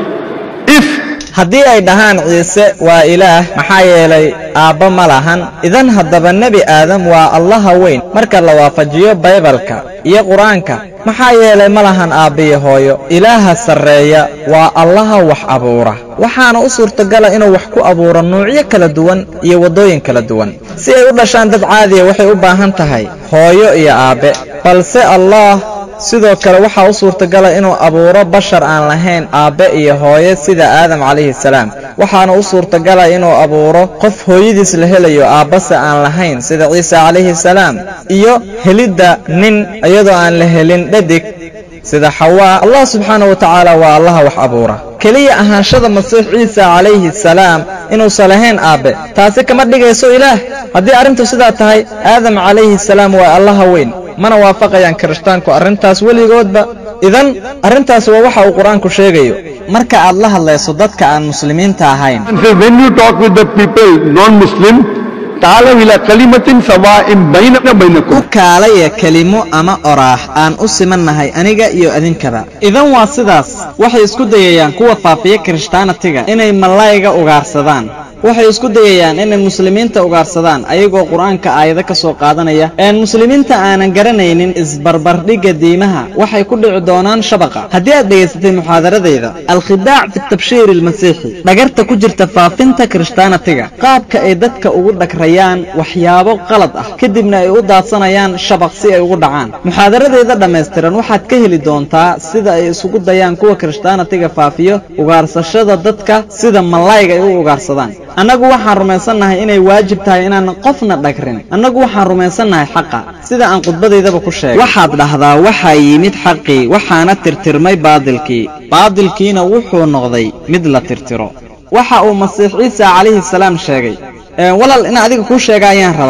if haddii ay dhahaan ciise waa ilaah maxaa yeelay aabba ma lahan idan haddaba nebi aadam waa allaha weyn marka la waafajiyo baybalka iyo qur-aanka maxaa yeelay ma lahan aabbiyo hooyo ilaaha sarreeya waa allaha wax abuura waxaana u suurtagala inuu wax ku abuuro nuucyo kala duwan iyo waddooyin kala duwan si ay u dhashaan dad caadiya waxay u baahan tahay hooyo iyo aabbe balse allah sidoo kale waxaa u suurtagala inuu abuuro bashar aan lahayn aabbe iyo hooyo sida aadam calayhi salaam waxaana u suurtagala inuu abuuro qof hooyadiis la helayo aabbase aan lahayn sida ciise calayhi salaam iyo helidda nin iyadoo aan la helin dhadig sida xawaa allah subxaana wa tacaala waa allaha wax abuura keliya ahaanshada masiix ciisa calayhi salaam inuusan lahayn aabbe taasi kama dhigayso ilaah haddii arrintu sidaa tahay aadam calayhi salaam waa allaha weyn mana waafaqayaan kirishtaanku arrintaas weligoodba idan arrintaas waa waxa uu qur-aanku sheegayo marka aad la hadlayso dadka aan muslimiinta ahayn And so when you talk with the people non-Muslim, ta'ala ila kalimatin sawa'in bainana u bainakum. kaalaya kelimo ama oraax aan u simannahay aniga iyo idinkaba idan waa sidaas waxay isku dayayaan kuwa faafiya kirishtaanatiga inay mallayga ugaarsadaan waxay isku dayayaan inay muslimiinta ugaarsadaan ayagoo qur-aanka aayado ka soo qaadanaya een muslimiinta aanan garanaynin isbarbardhigga diimaha waxay ku dhici doonaan shabaqa haddii aad dhegaysatay muxaadaradayda alkhidaac fi tabshiiri almasiixi dhagarta ku jirta faafinta kirishtaanatiga qaabka ay dadka ugu dhagrayaan waxyaabo qalad ah kadibna ay u daadsanayaan shabaq si ay ugu dhacaan muxaadaradayda dhammaystiran waxaad ka heli doontaa sida ay isugu dayaan kuwa kirishtaanatiga faafiyo ugaarsashada dadka sida mallayga ay u ugaarsadaan annagu waxaan rumaysannahay inay waajib tahay inaanan qofna dhagrin annagu waxaan rumaysannahay xaqa sida aan khudbadaydaba ku sheegay waxaad dhahdaa waxaa yimid xaqii waxaana tirtirmay baadilkii baadilkiina wuxuu noqday mid la tirtiro waxa uu masiix ciisa calayhi salaam sheegay ee walaal in adiga kuu sheega ayaan rabaa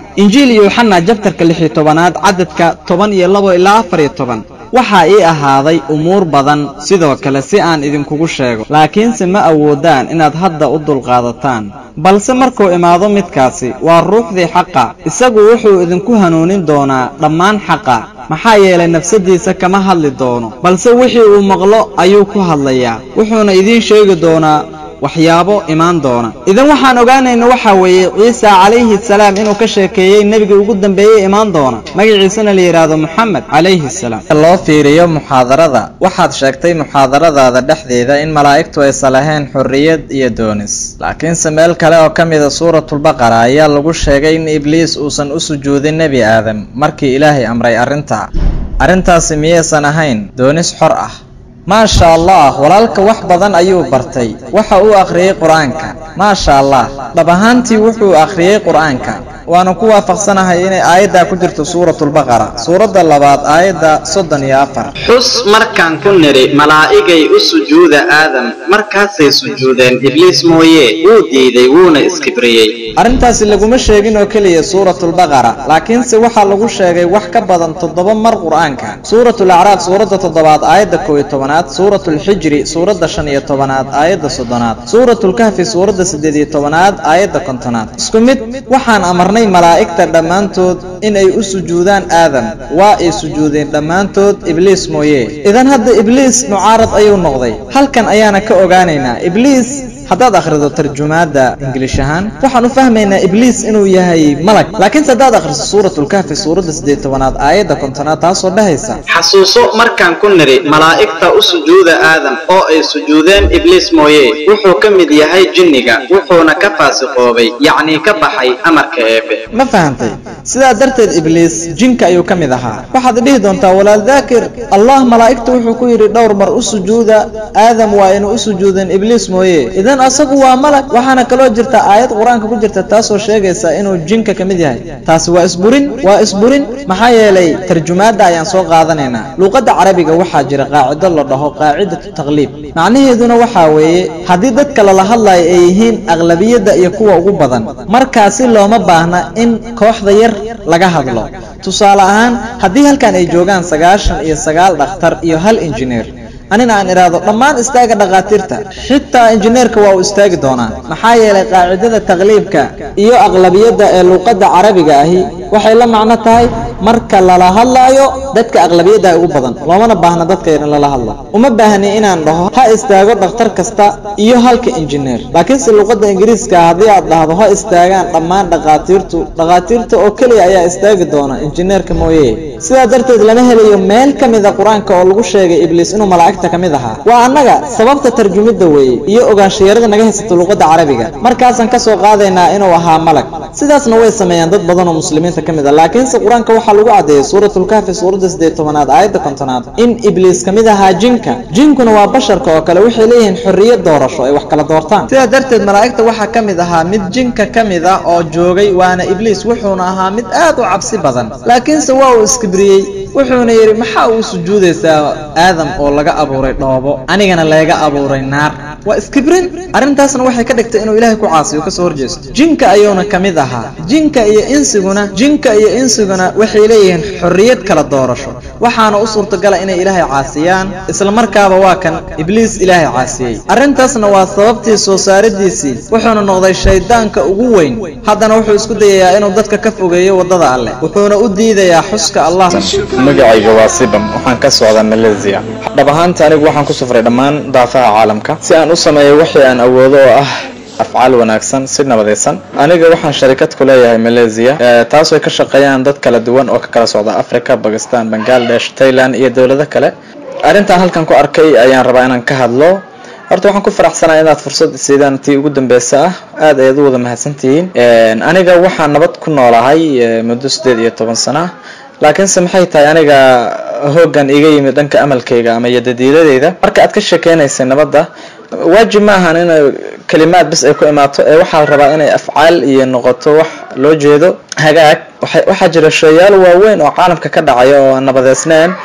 injiil yuuxana jabtarka lix iyo tobanaad cadadka toban iyo labo ilaa afar iyo toban waxaa ii ahaaday umuur badan sidoo kale si aan idinkugu sheego laakiinse ma awoodaan inaad hadda u dulqaadataan balse markuu imaado midkaasi waa ruuxdii xaqa isagu wuxuu idinku hanuunin doonaa dhammaan xaqa maxaa yeelay nafsaddiisa kama hadli doono balse wixii uu maqlo ayuu ku hadlayaa wuxuuna idiin sheegi doonaa waxyaabo imaan doona idan waxaan ogaanayna waxaa weeye ciisa calayhi salaam inuu ka sheekeeyey nebigii ugu dambeeyey imaan doona magaciisana la yidhaahdo moxamed calayhi salaam loo fiiriyo muxaadarada waxaad sheegtay muxaadaradaada dhexdeeda in malaa'igtu aysan lahayn xorriyad iyo doonis laakiinse meel kale oo ka mida suuratulbaqara ayaa lagu sheegay in ibliis uusan u sujuudin nebi aadam markii ilaahay amray arrintaa arrintaasi miyaysan ahayn doonis xor ah maasha allah walaalka wax badan ayuu bartay waxa uu akhriyey qur-aanka maasha allah dhab ahaantii wuxuu akhriyey qur-aanka waana ku waafaqsanahay inay aayaddaa ku jirto suuratulbaqara suuradda labaad aayadda soddon iyo afar xus markaan ku nidhi malaa'igay u sujuuda aadam markaasay sujuudeen ibliis mooye wuu diiday wuuna iskibriyey arrintaasi laguma sheegin oo keliya suuratulbaqara laakiinse waxaa lagu sheegay wax ka badan toddoba mar qur-aanka suuratul acraaf suuradda toddobaad aayadda kow iyo tobanaad suuratulxijri suuradda shan iyo tobanaad aayadda soddonaad suuratulkahfi suuradda siddeed iyo tobanaad aayadda kontonaad isku mid waxaan amarnay malaa'igta dhammaantood inay u sujuudaan aadam waa ay sujuudeen dhammaantood ibliis mooye idan hadda ibliis mucaarad ayuu noqday halkan ayaana ka ogaanaynaa ibliis haddaad akhrido tarjumaadda ingiliish ahaan waxaan u fahmaynaa ibliis inuu yahay malag laakiinse haddaad akhriso suuratulkahfi suuradda siddeed tobanaad aayadda kontonaad taasoo dhahaysa xasuuso markaan ku nidhi malaa'igta u sujuuda aadam oo ay sujuudeen ibliis mooye wuxuu ka mid yahay jinniga wuxuuna ka faasiqoobay yacnii ka baxay amarka eebe ma fahantay sidaa darteed ibliis jinka ayuu ka mid ahaa waxaad dhihi doontaa walaal daakir allah malaa'igta wuxuu ku yidhi dhowr mar u sujuuda aadam waa inu u sujuudeen ibliis mooye idan asagu waa malag waxaana kaloo jirta aayad qur-aanka ku jirta taasoo sheegaysa inuu jinka ka mid yahay taasi waa isburin waa isburin maxaa yeelay tarjumaadda ayaan soo qaadanaynaa luuqadda carabiga waxaa jira qaacido la dhaho qaacidatu taqliib macnaheeduna waxaa weeye haddii dadka lala hadlayo ay yihiin aqlabiyadda iyo kuwa ugu badan markaasi looma baahna in kooxda yar laga hadlo tusaale ahaan haddii halkan ay joogaan sagaashan iyo sagaal dhakhtar iyo hal injineer anina aan idhaahdo dhammaan istaaga dhakhaatiirta xitaa injineerka waa uu istaagi doonaa maxaa yeelay qaacidada taqliibka iyo aqlabiyadda ee luuqadda carabiga ahi waxay la macno tahay marka lala hadlaayo dadka aqlabiyadda ugu badan loomana baahna dadka yar in lala hadlo uma baahni inaan dhaho ha istaago dhakhtar kasta iyo halka injineer laakiinse luuqadda ingiriiska haddii aad dhahdo ha istaagaan dhammaan dhakhaatiirtu dhakhaatiirta oo keliya ayaa istaagi doona injineerka mooye sidaa darteed lama helayo meel ka mida qur-aanka oo lagu sheegay ibliis inuu malaa'igta ka mid ahaa waa annaga sababta tarjumidda weeye iyo ogaanshayarada naga haysato luuqadda carabiga markaasaan ka soo qaadaynaa inuu ahaa malag sidaasna way sameeyaan dad badan oo muslimiinta ka mid a laakiinse qur-aanka waxaa lagu caddeeyey suuratulkahfi suuradda siddeed tobanaad aayadda kontonaad in ibliis ka mid ahaa jinka jinkuna waa basharka oo kale waxay leeyihiin xorriyad doorasho ay wax kala doortaan sidaa darteed malaa'igta waxaa ka mid ahaa mid jinka ka mid ah oo joogay waana ibliis wuxuuna ahaa mid aad u cabsi badan laakiinse waa uu iskibriyey wuxuuna yidhi maxaa uu sujuudaysaa aadam oo laga abuuray dhoobo anigana layga abuuray naar waa iskibrin arrintaasna waxay ka dhigtay inuu ilaahay ku caasiyo kasoo horjeesto jinka ayuuna ka mid ahaa jinka iyo insiguna jinka iyo insiguna waxay leeyihiin xorriyad kala doorasho waxaana u suurtagala inay ilaahay caasiyaan isla markaaba waa kan ibliis ilaahay caasiyey arrintaasna waa sababtii soo saaridiisii wuxuuna noqday shayddaanka ugu weyn haddana wuxuu isku dayayaa inuu dadka ka fogeeyo waddada alleh wuxuuna u diidayaa xuska allah magacayga waa sibam waxaan ka socdaa malaysia dhab ahaanta anigu waxaan ku safray dhammaan daafaha caalamka si aan u sameeyo wixii aan awoodo oo ah afcaal wanaagsan si nabadaysan aniga waxaan sharikad ku leeyahay malaysia taas ay ka shaqeeyaan dad kala duwan oo ka kala socda africa bakistan bangladesh thailand iyo dowlado kale arrintaan halkan ku arkay ayaan rabaa inaan ka hadlo horta waxaan ku faraxsanaa inaad fursad siidaan tii ugu dambeysa ah aad ayaad u wada mahadsantihiin aniga waxaan nabad ku noolahay muddo siddeed iyo toban sana laakiinse maxay tahay aniga hoogan iga yimid dhanka amalkayga ama yadadiiladeyda marka aad ka sheekeynaysay nabadda waajib ma ahan in kalimaad bis ay ku imaato ee waxaa la rabaa inay afcaal iyo noqoto wax loo jeedo hagaag waxaa jira sheeyaal waaweyn oo caalamka ka dhacaya oo aan nabadeysnayn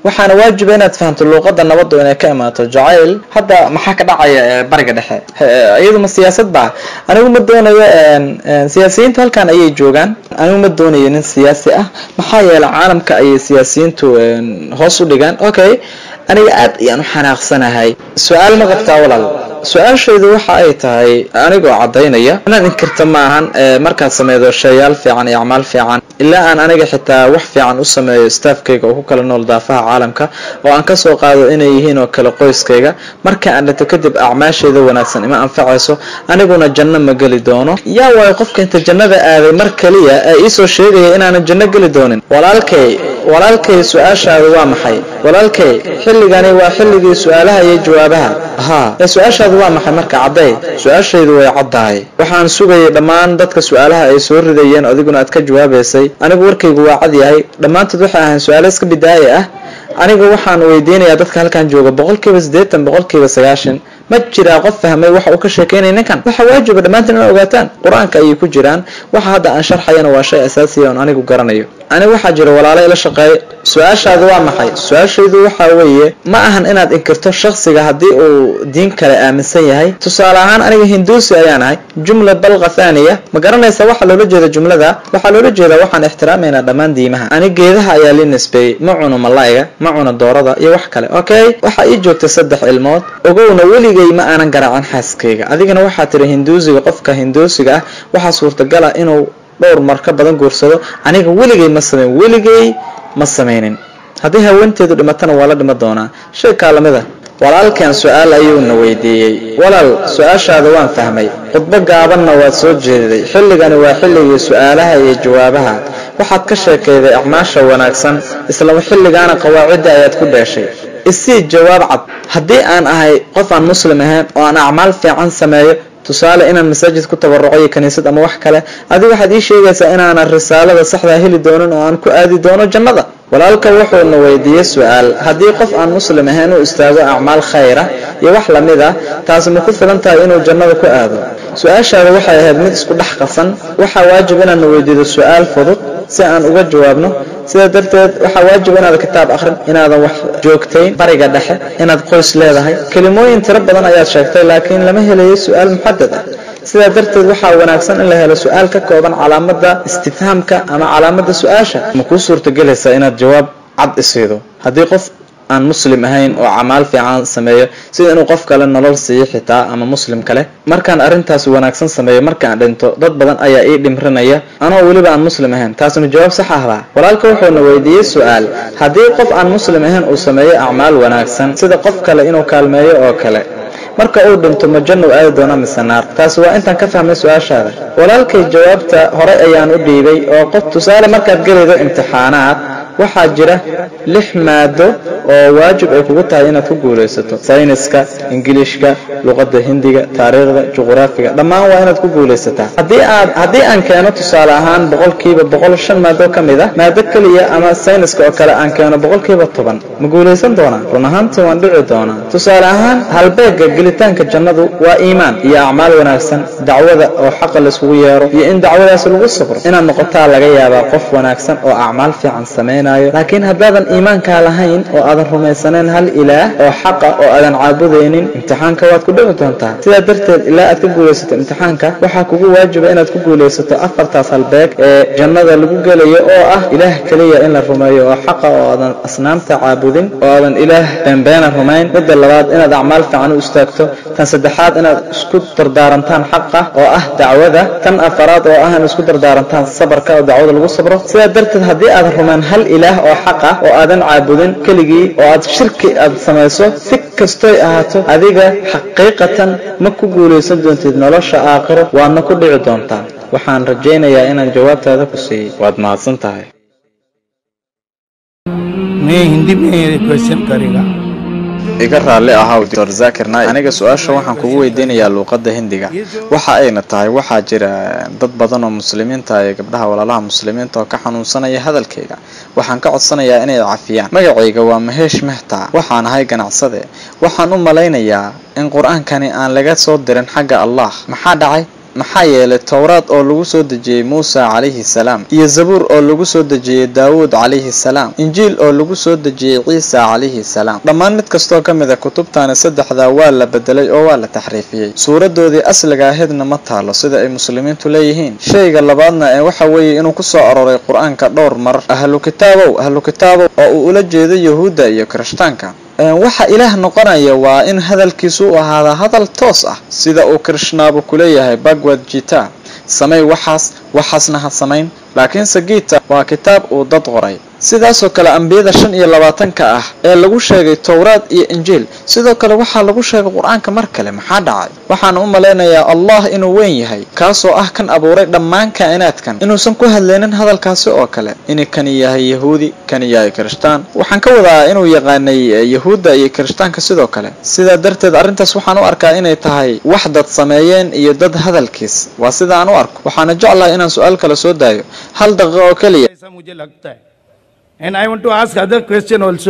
waxaana waajiba inaad fahamto luuqada nabadu inay ka imaato jacayl hadda maxaa ka dhacaya ee bariga dhexe iyadu ma siyaasad baa anigu ma doonayo siyaasiyiintu halkan ayay joogaan anigu ma doonayo nin siyaasi ah maxaa yeelay caalamka ayay siyaasiyiintu hoos u dhigaan okay aniga aad ayaan u xanaaqsanahay su-aal ma qabtaa walaal su-aashaydu waxa ay tahay anigoo caddaynaya inaad inkirta maahan markaad sameydo shayaal fiican iyo acmaal fiican ilaa aan aniga xitaa wax fiican u sameeyo staafkayga oo ku kala nool daafaha caalamka oo aan kasoo qaado inay yihiin oo kale qoyskayga marka aan dhinto kadib acmaashayda wanaagsan ima anfacayso aniguna janno ma geli doono yaa waayo qofka inta jannada aaday mar kaliya ee iisoo sheegaya inaanan janno geli doonin walaalkay walaalkay su-aashaadu waa maxay walaalkay xilligani waa xilligii su-aalaha iyo jawaabaha haa ee su-aashaadu waa maxay marka cadday su-aashaydu way caddahay waxaan sugayay dhammaan dadka su-aalaha ay soo ridayeen adiguna aad ka jawaabaysay anigu warkaygu waa cad yahay dhammaantood waxay ahayn su-aalo iska bidaaye ah aniga waxaan weydiinayaa dadka halkan jooga boqolkiiba siddeetan boqolkiiba sagaashan ma jiraa qof fahmay waxa uu ka sheekeynaya ninkan waxa waajiba dhammaantiin inaad ogaataan qur-aanka ayay ku jiraan waxa hadda aan sharxayana waa shay asaasiya oon anigu garanayo aniga waxaa jira walaalo ila shaqeeya su-aashaadu waa maxay su-aashaydu waxaa weeye ma ahan inaad inkirto shaksiga haddii uu diin kale aaminsan yahay tusaale ahaan aniga hinduusi ayaan ahay jumla balqa thaniya ma garanaysa waxa loola jeeda jumlada waxaa loola jeedaa waxaan ixtiraamaynaa dhammaan diimaha ani geedaha ayaa lii nisbeeyey ma cuno malaa'iga ma cuno doorada iyo wax kale okay waxaa ii joogta saddex ilmood ogowna weligay ma aanan garaacin xaaskayga adigana waxaa tiri hinduusiga qofka hinduusiga ah waxaa suurtagala inuu dhowr mar ka badan guursado aniga weligay ma samayn weligay ma samaynin haddii haweenteedu dhimatana waa la dhima doonaa shay kaa lamid a walaalkan su-aal ayuuna weydiiyey walaal su-aashaada waan fahmay khudbo gaabanna waad soo jeediday xilligani waa xilligii su-aalaha iyo jawaabaha waxaad ka sheekayday acmaasha wanaagsan isla xilligaana qawaacidda ayaad ku dheeshay isii jawaab cad haddii aan ahay qof aan muslim ahayn oo aan acmaal fiican sameeyo tusaale inaan masaajid ku tabaruco iyo kaniisad ama wax kale adigu waxaad ii sheegaysaa inaanan risaalada saxdaa heli doonin oo aan ku aadi doono jannada walaalka wuxuuna weydiiyey su-aal haddii qof aan muslim ahayn uu istaago acmaal khayra iyo wax lamid ah taasi ma ku filan tahay inuu jannada ku aado su-aashaada waxay ahayd mid isku dhex qasan waxaa waajib inaadna weydiido su-aal fudud si aan uga jawaabno sidaa darteed waxaa waajib inaad kitaab akhrin inaadan wax joogtayn bariga dhexe inaad qoys leedahay kelimooyin tiro badan ayaad sheegtay laakiin lama helayo su-aal muxadad ah sidaa darteed waxaa wanaagsan in la helo su-aal ka kooban calaamada istifhaamka ama calaamada su-aasha ma kuu suurtagelaysaa inaad jawaab cad isiido haddii qof aan muslim ahayn oo camaal fiican sameeyo sida inuu qof kale nolol siiyo xitaa ama muslim kale markaan arrintaas wanaagsan sameeyo markaan dhinto dad badan ayaa ii dhimrinaya anoo weliba aan muslim ahayn taasuna jawaab sax ahbaa walaalka wuxuuna weydiiyey su-aal haddii qof aan muslim ahayn uu sameeyo acmaal wanaagsan sida qof kale inuu kaalmeeyo oo kale marka uu dhinto ma jannu aadi doona mise naar taasi waa intaan ka fahmay su-aashaada walaalkay jawaabta horey ayaan u dhiibay oo qof tusaale markaad gelaydo imtixaanaad waxaa jira lix maado oo waajib ay kugu tahay inaad ku guulaysato sayniska ingiliishka luqadda hindiga taariikhda juqraafiga dhammaan waa inaad ku guulaysataa haddii aad haddii aan keeno tusaale ahaan boqolkiiba boqol shan maado ka mid ah maado keliya ama sayniska oo kale aan keeno boqolkiiba toban ma guulaysan doonaa run ahaantii waan dhici doonaa tusaale ahaan halbeega gelitaanka jannadu waa iimaan iyo acmaal wanaagsan dacwada oo xaqa layskugu yeero iyo in dacwadaas lagu sabro inaad noqotaa laga yaabaa qof wanaagsan oo acmaal fiican samaynayo laakiin haddaadan iimaankaa lahayn oo aadan rumaysanayn hal ilaah oo xaqa oo aadan caabudaynin imtixaanka waad ku dhici doontaa sidaa darteed ilaa aad ka guulaysato imtixaanka waxaa kugu waajiba inaad ku guulaysato afartaas halbeeg ee jannada lagu gelayo oo ah ilaah keliya in la rumeeyo oo xaqa oo aadan asnaamta caabudin oo aadan ilaah beenbeena rumayn midda labaad inaad acmaal fiican u istaagto tan saddexaad inaad isku dardaarantaan xaqa oo ah dacwada tan afaraad oo ah in isku dardaarantaan sabarka oo dacwada lagu sabro sidaa darteed haddii aadan rumayn hal ilaah oo xaqa oo aadan caabudin keligii oo aad shirki aad samayso si kastoy ahaato adiga xaqiiqatan ma ku guulaysan doontid nolosha aakhiro waadna ku dhici doontaa waxaan rajaynayaa inaan jawaabtaada ku siiyey waad mahadsan tahay मैं हिंदी में क्वेश्चन करेगा iga raalli ahaw dr zakir naik aniga su-aasha waxaan kugu weydiinayaa luuqadda hindiga waxa ayna tahay waxaa jira dad badan oo muslimiinta iyo gabdhaha walaalaha muslimiinta oo ka xanuunsanaya hadalkayga waxaan ka codsanayaa inay cafiyaan magacayga waa maheesh mehta waxaan ahay ganacsade waxaan u malaynayaa in qur-aankani aan laga soo dirin xagga allah maxaa dhacay maxaa yeelay towraad oo lagu soo dejiyey muusa calayhi salaam iyo zabuur oo lagu soo dejiyey daawuud calayhi salaam injiil oo lagu soo dejiyey ciisa calayhi salaam dhammaan mid kastoo ka mid a kutubtaani saddexdaa waa la bedelay oo waa la taxriifiyey suuradoodii asliga ahaydna ma taalo sida ay muslimiintu leeyihiin shayga labaadna ee waxa weeye inuu ku soo aroray qur-aanka dhowr mar ahlu kitaabow ahlu kitaabow oo uu ula jeedo yahuudda iyo kirishtaanka waxa ilaah noqonaya waa in hadalkiisu u ahaada hadal toos ah sida uu krishnaabu ku leeyahay bagwad jita samay waxaas waxaasna ha samayn laakiinse giita waa kitaab uu dad qoray sidaasoo kale ambiyada shan iyo labaatanka ah ee lagu sheegay towraad iyo injiil sidoo kale waxaa lagu sheegay qur-aanka mar kale maxaa dhacay waxaan u malaynayaa allah inuu weyn yahay kaasoo ah kan abuuray dhammaan kaa'inaadkan inuusan ku hadlaynin hadalkaasi oo kale inuu kani yahay yahuudi kani yahay kirishtaan waxaan ka wadaa inuu yaqaanay yahuudda iyo kirishtaanka sidoo kale sidaa darteed arrintaas waxaan u arkaa inay tahay wax dad sameeyeen iyo dad hadalkiis waa sida aan u arko waxaana jeclahay inaan su-aal kale soo daayo hal daqiiqo oo keliya ऐसा मुझे लगता है and I want to ask other question also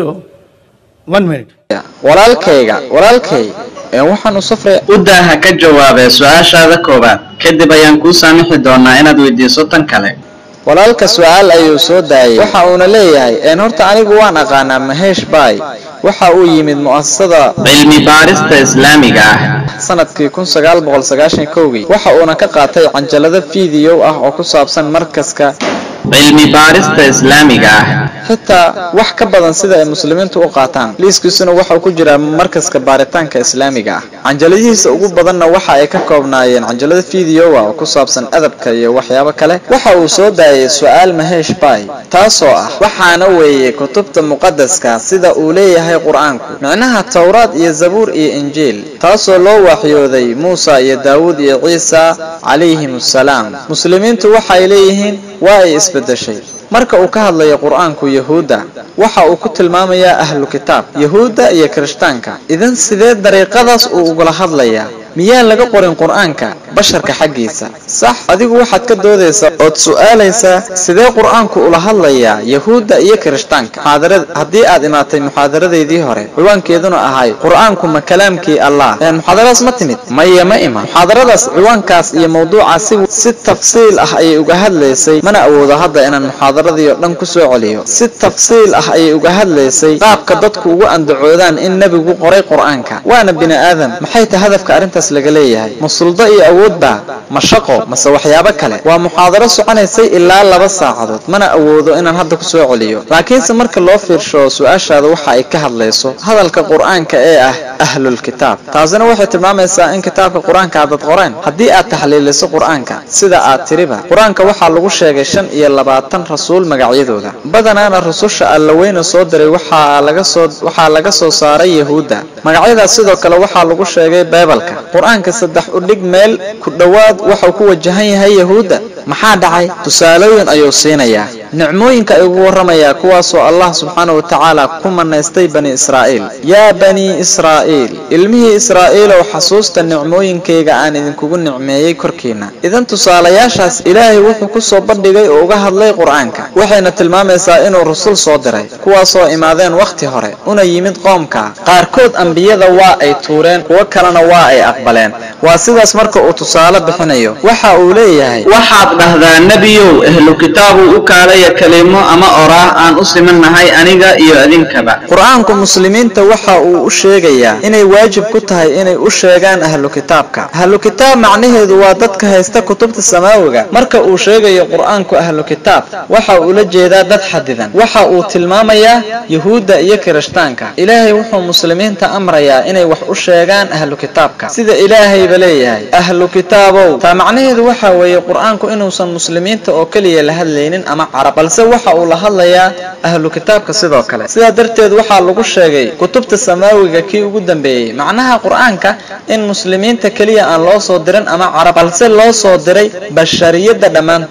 one minute walaalkayga walaalkay ee waxaan u safray u daaha ka jawaabee su-aashaada koowaad kadib ayaan kuu saamixi doonaa inaad weydiiso tan kale walaalka su-aal ayuu soo daayay waxa uuna leeyahay een horta anigu waan aqaanaa maheesh bay waxa uu yimid mu'asasada cilmi baarista islaamiga ah sanadkii kun sagaal boqol sagaashan kowgii waxa uuna ka qaatay canjalado fiidiyow ah oo ku saabsan markaska cilmi baarista islaamiga ah xitaa wax ka badan sida ay muslimiintu u qaataan liiskiisuna waxau ku jiraa markaska baaritaanka islaamiga ah canjaladihiisa ugu badanna waxa ay ka koobnaayeen canjalada fiidiyowa oo ku saabsan adabka iyo waxyaabo kale waxa uu soo daayay su-aal maheesh bay taasoo ah waxaana weeye kutubta muqadaska sida uu leeyahay qur-aanku micnaha towraad iyo zabuur iyo injiil taasoo loo waxyooday muusa iyo daawuud iyo ciisa calayhim assalaam muslimiintu waxay leeyihiin waa ay isbedeshay marka uu ka hadlayo qur-aanku yahuudda waxa uu ku tilmaamayaa ahlu kitaab yahuudda iyo kirishtaanka idan sidee dariiqadaas uu ugula hadlayaa miyaan laga qorin qur-aanka basharka xaggiisa sax adigu waxaad ka doodaysaa ood su-aalaysaa sidee qur-aanku ula hadlayaa yahuudda iyo kirishtaanka muxaadarad haddii aad imaatay muxaadaradeydii hore ciwaankeeduna ahay qur-aanku ma kalaamkii allah een muxaadaradaas ma timid maya ma iman muxaadaradaas ciwaankaas iyo mawduucaasi si tafsiil ah ayay uga hadlaysay mana awoodo hadda inaan muxaadaradii oo dhan ku soo celiyo si tafsiil ah ayay uga hadlaysay qaabka dadku ugu andacoodaan in nebigu qoray qur-aanka waana bini aadam maxay tahay hadafka arrintaas laga leeyahay ma suldo iyo awoodba ma shaqo mase waxyaabo kale waa muxaadaro soconaysay ilaa laba saacadood mana awoodo inaan hadda ku soo celiyo laakiinse marka loo fiirsho su-aashaada waxa ay ka hadlayso hadalka qur-aanka ee ah ahlulkitaab taasina waxay tilmaamaysaa in kitaabka qur-aanka aadad qoreen haddii aad taxliiliso qur-aanka sida aad tiriba qur-aanka waxaa lagu sheegay shan iyo labaatan rasuul magacyadooda badanaana rususha allaweyne soo diray waxaa laga soo waxaa laga soo saaray yahuudda magacyadaas sidoo kale waxaa lagu sheegay beebalka qur-aanka saddex udhig meel ku dhowaad waxuu ku wajahan yahay yahuudda maxaa dhacay tusaalooyin ayuu siinayaa nicmooyinka ay ugu warramayaa kuwaasoo allah subxaana wa tacaala ku manaystay bani israa'iil yaa banii israa'iil ilmihii israa'iilow xasuusta nicmooyinkayga aan idinkugu nicmeeyey korkiinna idan tusaalayaashaas ilaahay wuxuu ku soo bandhigay oo uga hadlay qur-aanka waxayna tilmaamaysaa inuu rasul soo diray kuwaasoo imaadeen wakhti hore una yimid qoomka qaarkood ambiyada waa ay tuureen kuwo kalena waa ay aqbaleen waa sidaas marka uu tusaale bixinayo waxa uu leeyahay waxaad dhahdaa nebiyow ehlu kitaabu u kaalaya kelimo ama oraah aan u simannahay aniga iyo idinkaba qur-aanku muslimiinta waxa uu u sheegayaa inay waajib ku tahay inay u sheegaan ahlu kitaabka ahlu kitaab macnaheedu waa dadka haysta kutubta samaawiga marka uu sheegayo qur-aanku ahlu kitaab waxa uu la jeedaa dad xadidan waxa uu tilmaamayaa yahuudda iyo kirishtaanka ilaahay wuxuu muslimiinta amrayaa inay wax u sheegaan ahlu kitaabka sida ilaahayba leeyahay ahlu kitaabow taa macnaheedu waxa weeye qur-aanku inuusan muslimiinta oo keliya la hadlaynin ama carab balse waxa uu la hadlayaa ahlu kitaabka sidoo kale sidaa darteed waxaa lagu sheegay kutubta samaawiga kii ugu dambeeyey macnaha qur-aanka in muslimiinta keliya aan loo soo dirin ama carab balse loo soo diray bashariyadda dhammaantood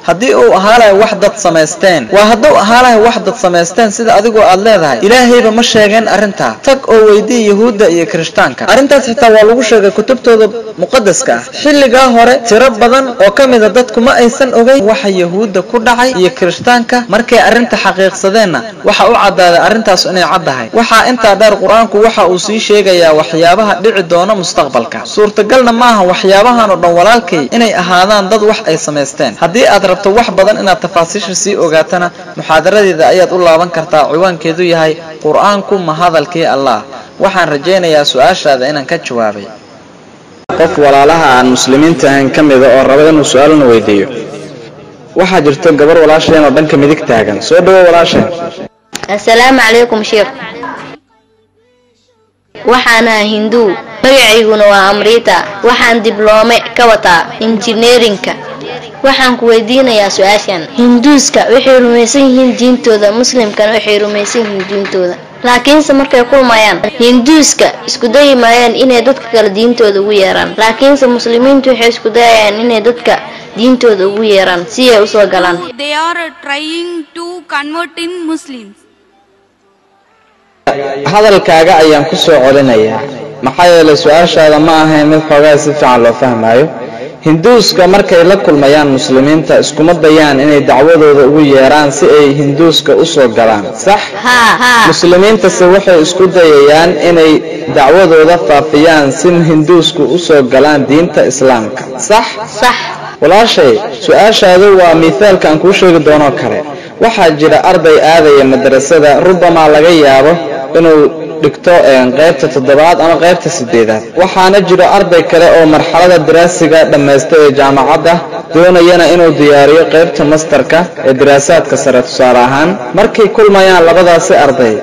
haddii uu ahaa lahay wax dad samaysteen waa hadduu ahaa lahay wax dad samaysteen sida adigoo aad leedahay ilaahayba ma sheegeen arrintaa tag oo weydii yahuudda iyo kirishtaanka arrintaas xitaa waa lagu sheegay kutubtooda muqadaska ah xilligaa hore tiro badan oo ka mida dadku ma aysan ogeyn waxa yahuudda ku dhacay iyo kirishtaanka markay arrinta xaqiiqsadeenna waxa u caddaaday arrintaas inay caddahay waxaa intaa dheer qur-aanku waxa uu sii sheegayaa waxyaabaha dhici doona mustaqbalka suurtagalna maaha waxyaabahan oo dhan walaalkay inay ahaadaan dad wax ay samaysteen haddii aad rabto wax badan inaad tafaasiisha sii ogaatana muxaadaradeeda ayaad u laaban kartaa ciwaankeedu yahay qur-aanku ma hadalkii allah waxaan rajaynayaa su-aashaada inaan ka jawaabay qof walaalaha aan muslimiinta ahayn ka mida oo raba inuu su-aalna weydiiyo waxaa jirto gabar walaasheen oo dhanka midig taagan soo dhawo walaasheen assalaamu calaykum sheekh waxaan ahaa hinduu magacayguna waa amriita waxaan dibloome ka wataa injineerinka waxaan ku weydiinayaa su-aashan hinduuska waxay rumaysan yihiin diintooda muslimkana waxay rumaysan yihiin diintooda laakiinse markay kulmayaan hinduuska isku dayi maayaan inay dadka kale diintooda ugu yeeraan laakiinse muslimiintu waxay isku dayayaan inay dadka diintooda ugu yeeraan si ay usoo galaan They are trying to convert in Muslims. hadalkaaga ayaan ku soo celinayaa maxaa yeelay su-aashaada ma ahayn mid xoogaa si fiican loo fahmaayo hinduuska markay la kulmayaan muslimiinta iskuma dayaan inay dacwadooda ugu yeeraan si ay hinduuska u soo galaan sax muslimiintase waxay isku dayayaan inay dacwadooda faafiyaan si hinduusku u soo galaan diinta islaamka sax sax walaashay su-aashaadu waa miithaalka aan kuu sheegi doonoo kale waxaa jira arday aadaya madrasada rubamaa laga yaabo inuu dhigto qaybta toddobaad ama qaybta sideedaad waxaana jiro arday kale oo marxalada daraasiga dhammaysta ee jaamacadda doonayana inuu diyaariyo qaybta mastarka ee daraasaadka sare tusaale ahaan markay kulmayaan labadaasi arday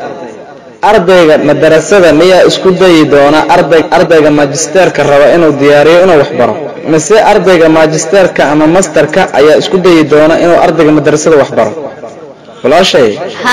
ardayga madarasada miyaa isku dayi doona arday ardayga maajisteerka raba inuu diyaariyo inuu waxbaro mise ardayga maajisteerka ama mastarka ayaa isku dayi doona inuu ardayga madarasada waxbaro walaashay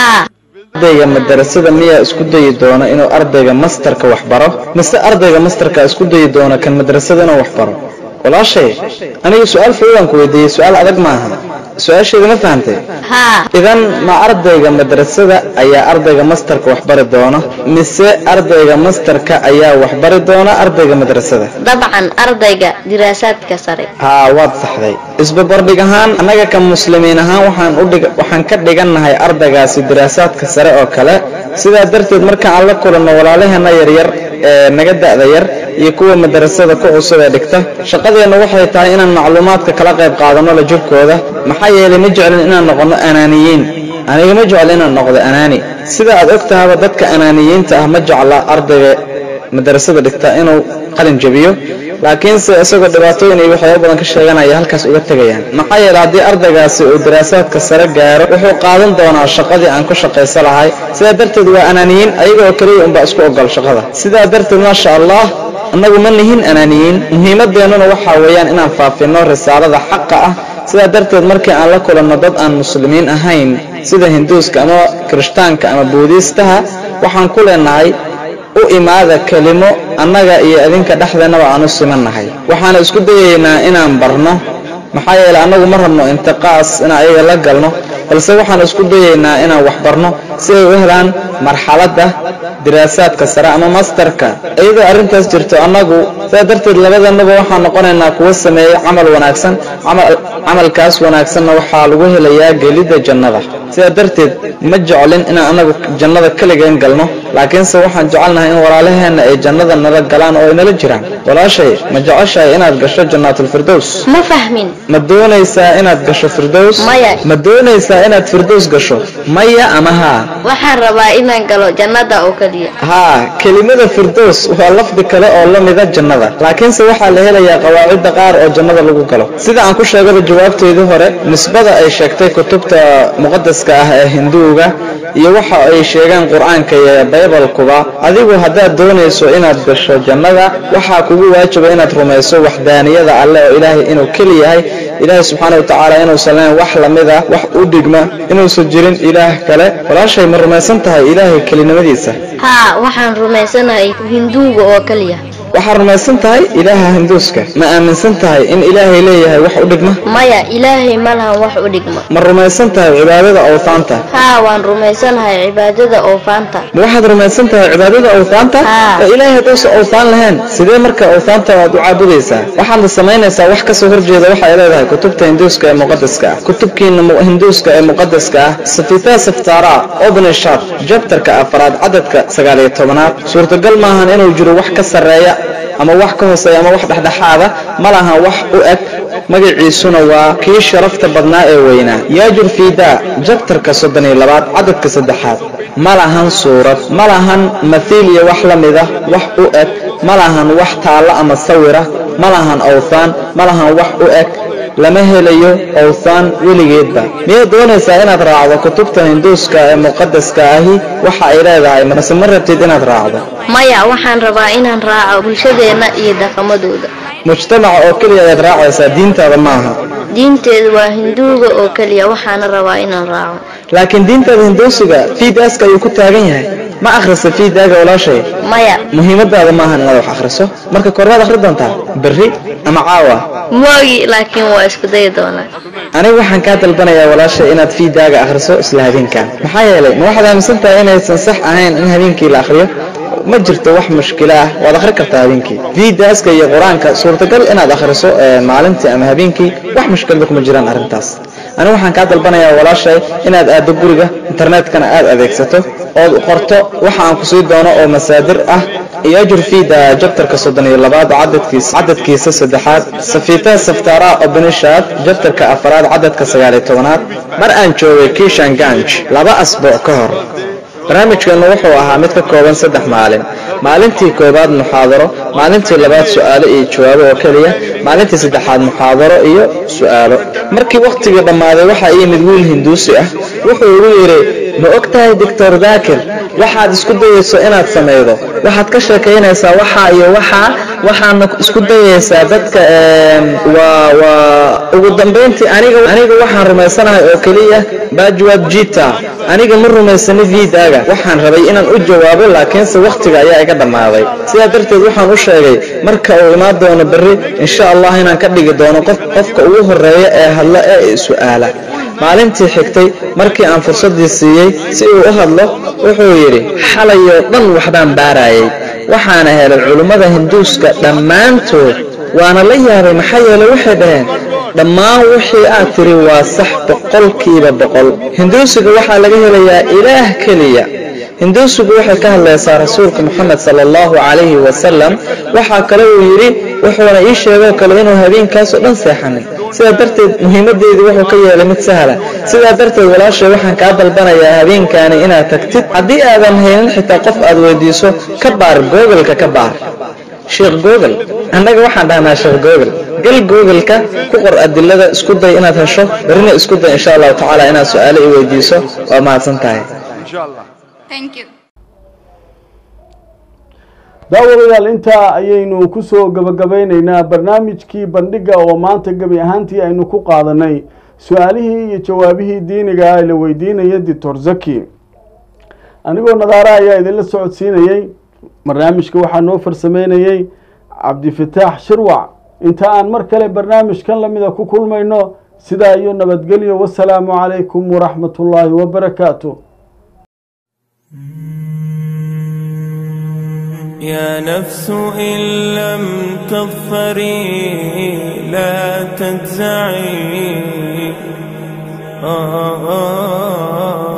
ardayga madarasada miyaa isku dayi doona inuu ardayga mastarka waxbaro mise ardayga mastarka isku dayi doona kan madrasada inuu waxbaro walaashay aniga su-aal fududaan ku weydiiyey su-aal adag maaha su-aasheeda ma fahantay idan ma ardayga madrasada ayaa ardayga mastarka waxbari doona mise ardayga mastarka ayaa waxbari doona ardayga madrasada dabcan ardayga diraasaadka sare haa waad saxday isbabardhig ahaan annaga ka muslimiin ahaan waxaan udhig waxaan ka dhigannahay ardaygaasi diraasaadka sare oo kale sidaa darteed marka aan la kulanno walaalaheena yaryar ee naga da'da yar iyo kuwa madarasada ku cusub ee dhigta shaqadeennu waxay tahay inaan macluumaadka kala qayb qaadanno la jirkooda maxaa yeelay ma jeclin inaan noqonno anaaniyiin aniga ma jeclo inaan noqdo anaani sida aad og tahaba dadka anaaniyiinta ah ma jecla ardayga madarasada dhigta inuu qalin jabiyo laakiinse isagoo dhibaatooyin iyo waxyaaba badan ka sheeganaya halkaas uga tegayaan maxaa yeelay haddii ardaygaasi uu daraasaadka sare gaaro wuxuu qaadan doonaa shaqadii aan ku shaqaysa lahay sidaa darteed waa anaaniyiin ayaga oo keliya unbaa isku ogol shaqada sidaa darteed maasha allah annagu ma nihin anaaniyiin muhiimadeennuna waxaa weeyaan inaan faafinno risaalada xaqa ah sidaa darteed markii aan la kulanno dad aan muslimiin ahayn sida hinduuska ama kirishtaanka ama buudiistaha waxaan ku leenahay u imaada kelimo annaga iyo idinka dhexdeennaba aan u simannahay waxaana isku dayaynaa inaan barno maxaa yeelay annagu ma rabno intiqaas inaan ayaga la galno balse waxaan isku dayaynaa inaan wax barno si ay u helaan marxaladda diraasaadka sare ama mastarka iyadoo arrintaas jirto annagu sidaa darteed labadannaba waxaan noqonaynaa kuwa sameeyey camal wanaagsan camalkaas wanaagsanna waxaa lagu helayaa gelidda jannada sidaa darteed ma jeclin inaan annagu jannada keligeen galno laakiinse waxaan jecelnahay in walaalaheenna ay jannada nala galaan oo ay nala jiraan walaashay ma jeceshahay inaad gasho jannaatulfirdows ma fahmin ma doonaysaa inaad gasho firdows Maya. ma doonaysaa inaad firdows gasho maya ama haa waxaan rabaa inaan galo jannada oo keliya haa kelimada firdows waa lafdi kale oo la mida jannada laakiinse waxaa la helayaa qawaacidda qaar oo jannada lagu galo sida aan ku sheegaba jawaabteedii hore nisbada ay sheegtay kutubta muqadaska ah ee hinduuga iyo waxa ay sheegaan qur-aanka iyo baybalkuba adigu haddaad doonayso inaad gasho jannada waxaa kugu waajiba inaad rumayso waxdaaniyada alle oo ilaahay inuu keli yahay ilaahay subxaana wa tacaala inuusan lahayn wax lamid ah wax u dhigma inuusan jirin ilaah kale walaashay ma rumaysan tahay ilaahay kelinimadiisa haa waxaan rumaysanahay hinduuga oo keliya waxaad rumaysan tahay ilaaha hinduuska ma aaminsan tahay in ilaahay leeyahay wax u dhigma maya ilaahay ma lahan wax u dhigma ma rumaysan tahay cibaadada awtaanta haa waan rumaysanahay cibaadada oofaanta ma waxaad rumaysan tahay cibaadada awtaanta Haa. oo ilaahay haddaysan awtaan lahayn sidee marka awtaanta aad u caabudaysaa waxaadna samaynaysaa wax kasoo horjeeda waxay leedahay kutubta hinduuska ee muqadaska ah kutubkiina mu- hinduuska ee muqadaska ah safita saftara obnishad jabtarka afraad cadadka sagaal iyo tobanaad suurtagal maahan inuu jiro wax ka sarreeya ama wax ka hooseeya ama wax dhexdhexaada ma lahan wax u eg magaciisuna waa kii sharafta badnaa ee weynaa yaajur fiida jabtarka soddon iyo labaad cadadka saddexaad ma lahan suurad ma lahan mathiil iyo wax la mida wax u eg ma lahan wax taallo ama sawira ma lahan awthaan ma lahan wax u eg lama helayo awthaan weligeedba miyaad doonaysaa inaad raacdo kutubta hinduuska ee muqadaska ahi waxa ay leedahay mase ma rabtid inaad raacdo maya waxaan rabaa inaan raaco bulshadeenna iyo dhaqamadooda mujtamaca oo keliya ayaad raacaysaa diintaada maaha diinteedu waa hinduuga oo keliya waxaana rabaa inaan raaco laakiin diintaada hinduusiga fiidaaska ayuu ku taagan yahay ma akhrisa fiidaaga walaashay maya muhiimadaada maahan inaad wax akhriso marka kormaad akhri doontaa berri ama caawa moogi laakiin waa isku dayi doonaa anigu waxaan kaa dalbanayaa walaashay inaad fiidaaga akhriso isla habeenkan maxaa yeelay ma waxaad aaminsan tahay inaysan sax ahayn in habeenkii la akhriyo ma jirto wax mushkilo ah waad akhri kartaa habeenkii fiidaaska iyo qur-aanka suurtagal inaad akhriso ee maalintii ama habeenkii wax mushkilada kuma jiraan arrintaas anigu waxaan kaa dalbanayaa walaashay inaad aaddo guriga internetkana aad adeegsato ood qorto waxa aan ku sii doono oo masaadir ah yajur fiida jabtarka soddon iyo labaad cadadkiisa cadadkiisa saddexaad safiita saftara obenishad jabtarka afaraad cadadka sagaal iyo tobanaad mar aan joogay kishan ganj laba asbuuc ka hor barnaamijkeennu wuxuu ahaa mid ka kooban saddex maalin maalintii koowaad muxaadaro maalintii labaad su'aalo iyo jawaabo oo keliya maalintii saddexaad muxaadaro iyo su'aalo markii wakhtigii dhammaaday waxaa ii yimid wiil hinduusi ah wuxuu igu yidhi ma og tahay doctor daakir waxaad isku dayayso inaad samaydo waxaad ka sheekaynaysaa waxaa iyo waxaa waxaadna isku dayaysaa dadka em, waa waa ugu dambayntii aniga aniga waxaan rumaysanahay oo keliya bajwab jita aniga ma rumaysani viidaaga waxaan rabay inaan u jawaabo laakiinse wakhtiga ayaa iga dhammaaday sidaa darteed waxaan u sheegay marka uu imaan doono berri insha allah inaan ka dhigi doono qof qofka ugu horeeya ee hadla ee i su'aala maalintii xigtay markii aan fursaddii siiyey si uu u hadlo wuxuu yidhi xalayoo dhan waxbaan baarayay waxaana helay culimmada hinduuska dhammaantood waana la yaabay maxaa yeelay waxay dhaheen dhammaan wixii aad tiri waa sax boqolkiiba boqol hinduusiga waxaa laga helayaa ilaah keliya hinduusigu waxay ka hadlaysaa rasuulka moxamed sala allahu calayhi wasalam waxaa kale uu yidhi wuxuuna ii sheegoo kale inuu habeenkaasoo dhan seexanin sidaa darteed muhiimadeedii wuxuu ka yeelay mid sahla sidaa darteed walaashay waxaan kaa dalbanayaa habeenkaani inaad tagtid haddii aadan haynin xitaa qof aad weydiiso ka baar googalka ka baar sheekh google annaga waxaan dhahnaa sheekh google gal googleka ku qor adilada isku day inaad hesho berrina isku day insha allahu tacaala inaad su-aalo i weydiiso waa mahadsan tahay Thank you. daawadayaal intaa ayaynu kusoo gabagabeyneynaa barnaamijkii bandhiga oo maanta gebi ahaantii aynu ku qaadanay su-aalihii iyo jawaabihii diiniga ah ee la weydiinaya doctor zaki anigoo nadaara ayaa idinla socodsiinayey barnaamijka waxaa noo farsameynayey cabdifataax shirwac inta aan mar kale barnaamijkan lamida ku kulmayno sidaa iyo nabadgelyo wasalaamu calaykum waraxmat ullaahi wabarakaatu يا نفس إن لم تظفري لا تجزعي آه آه آه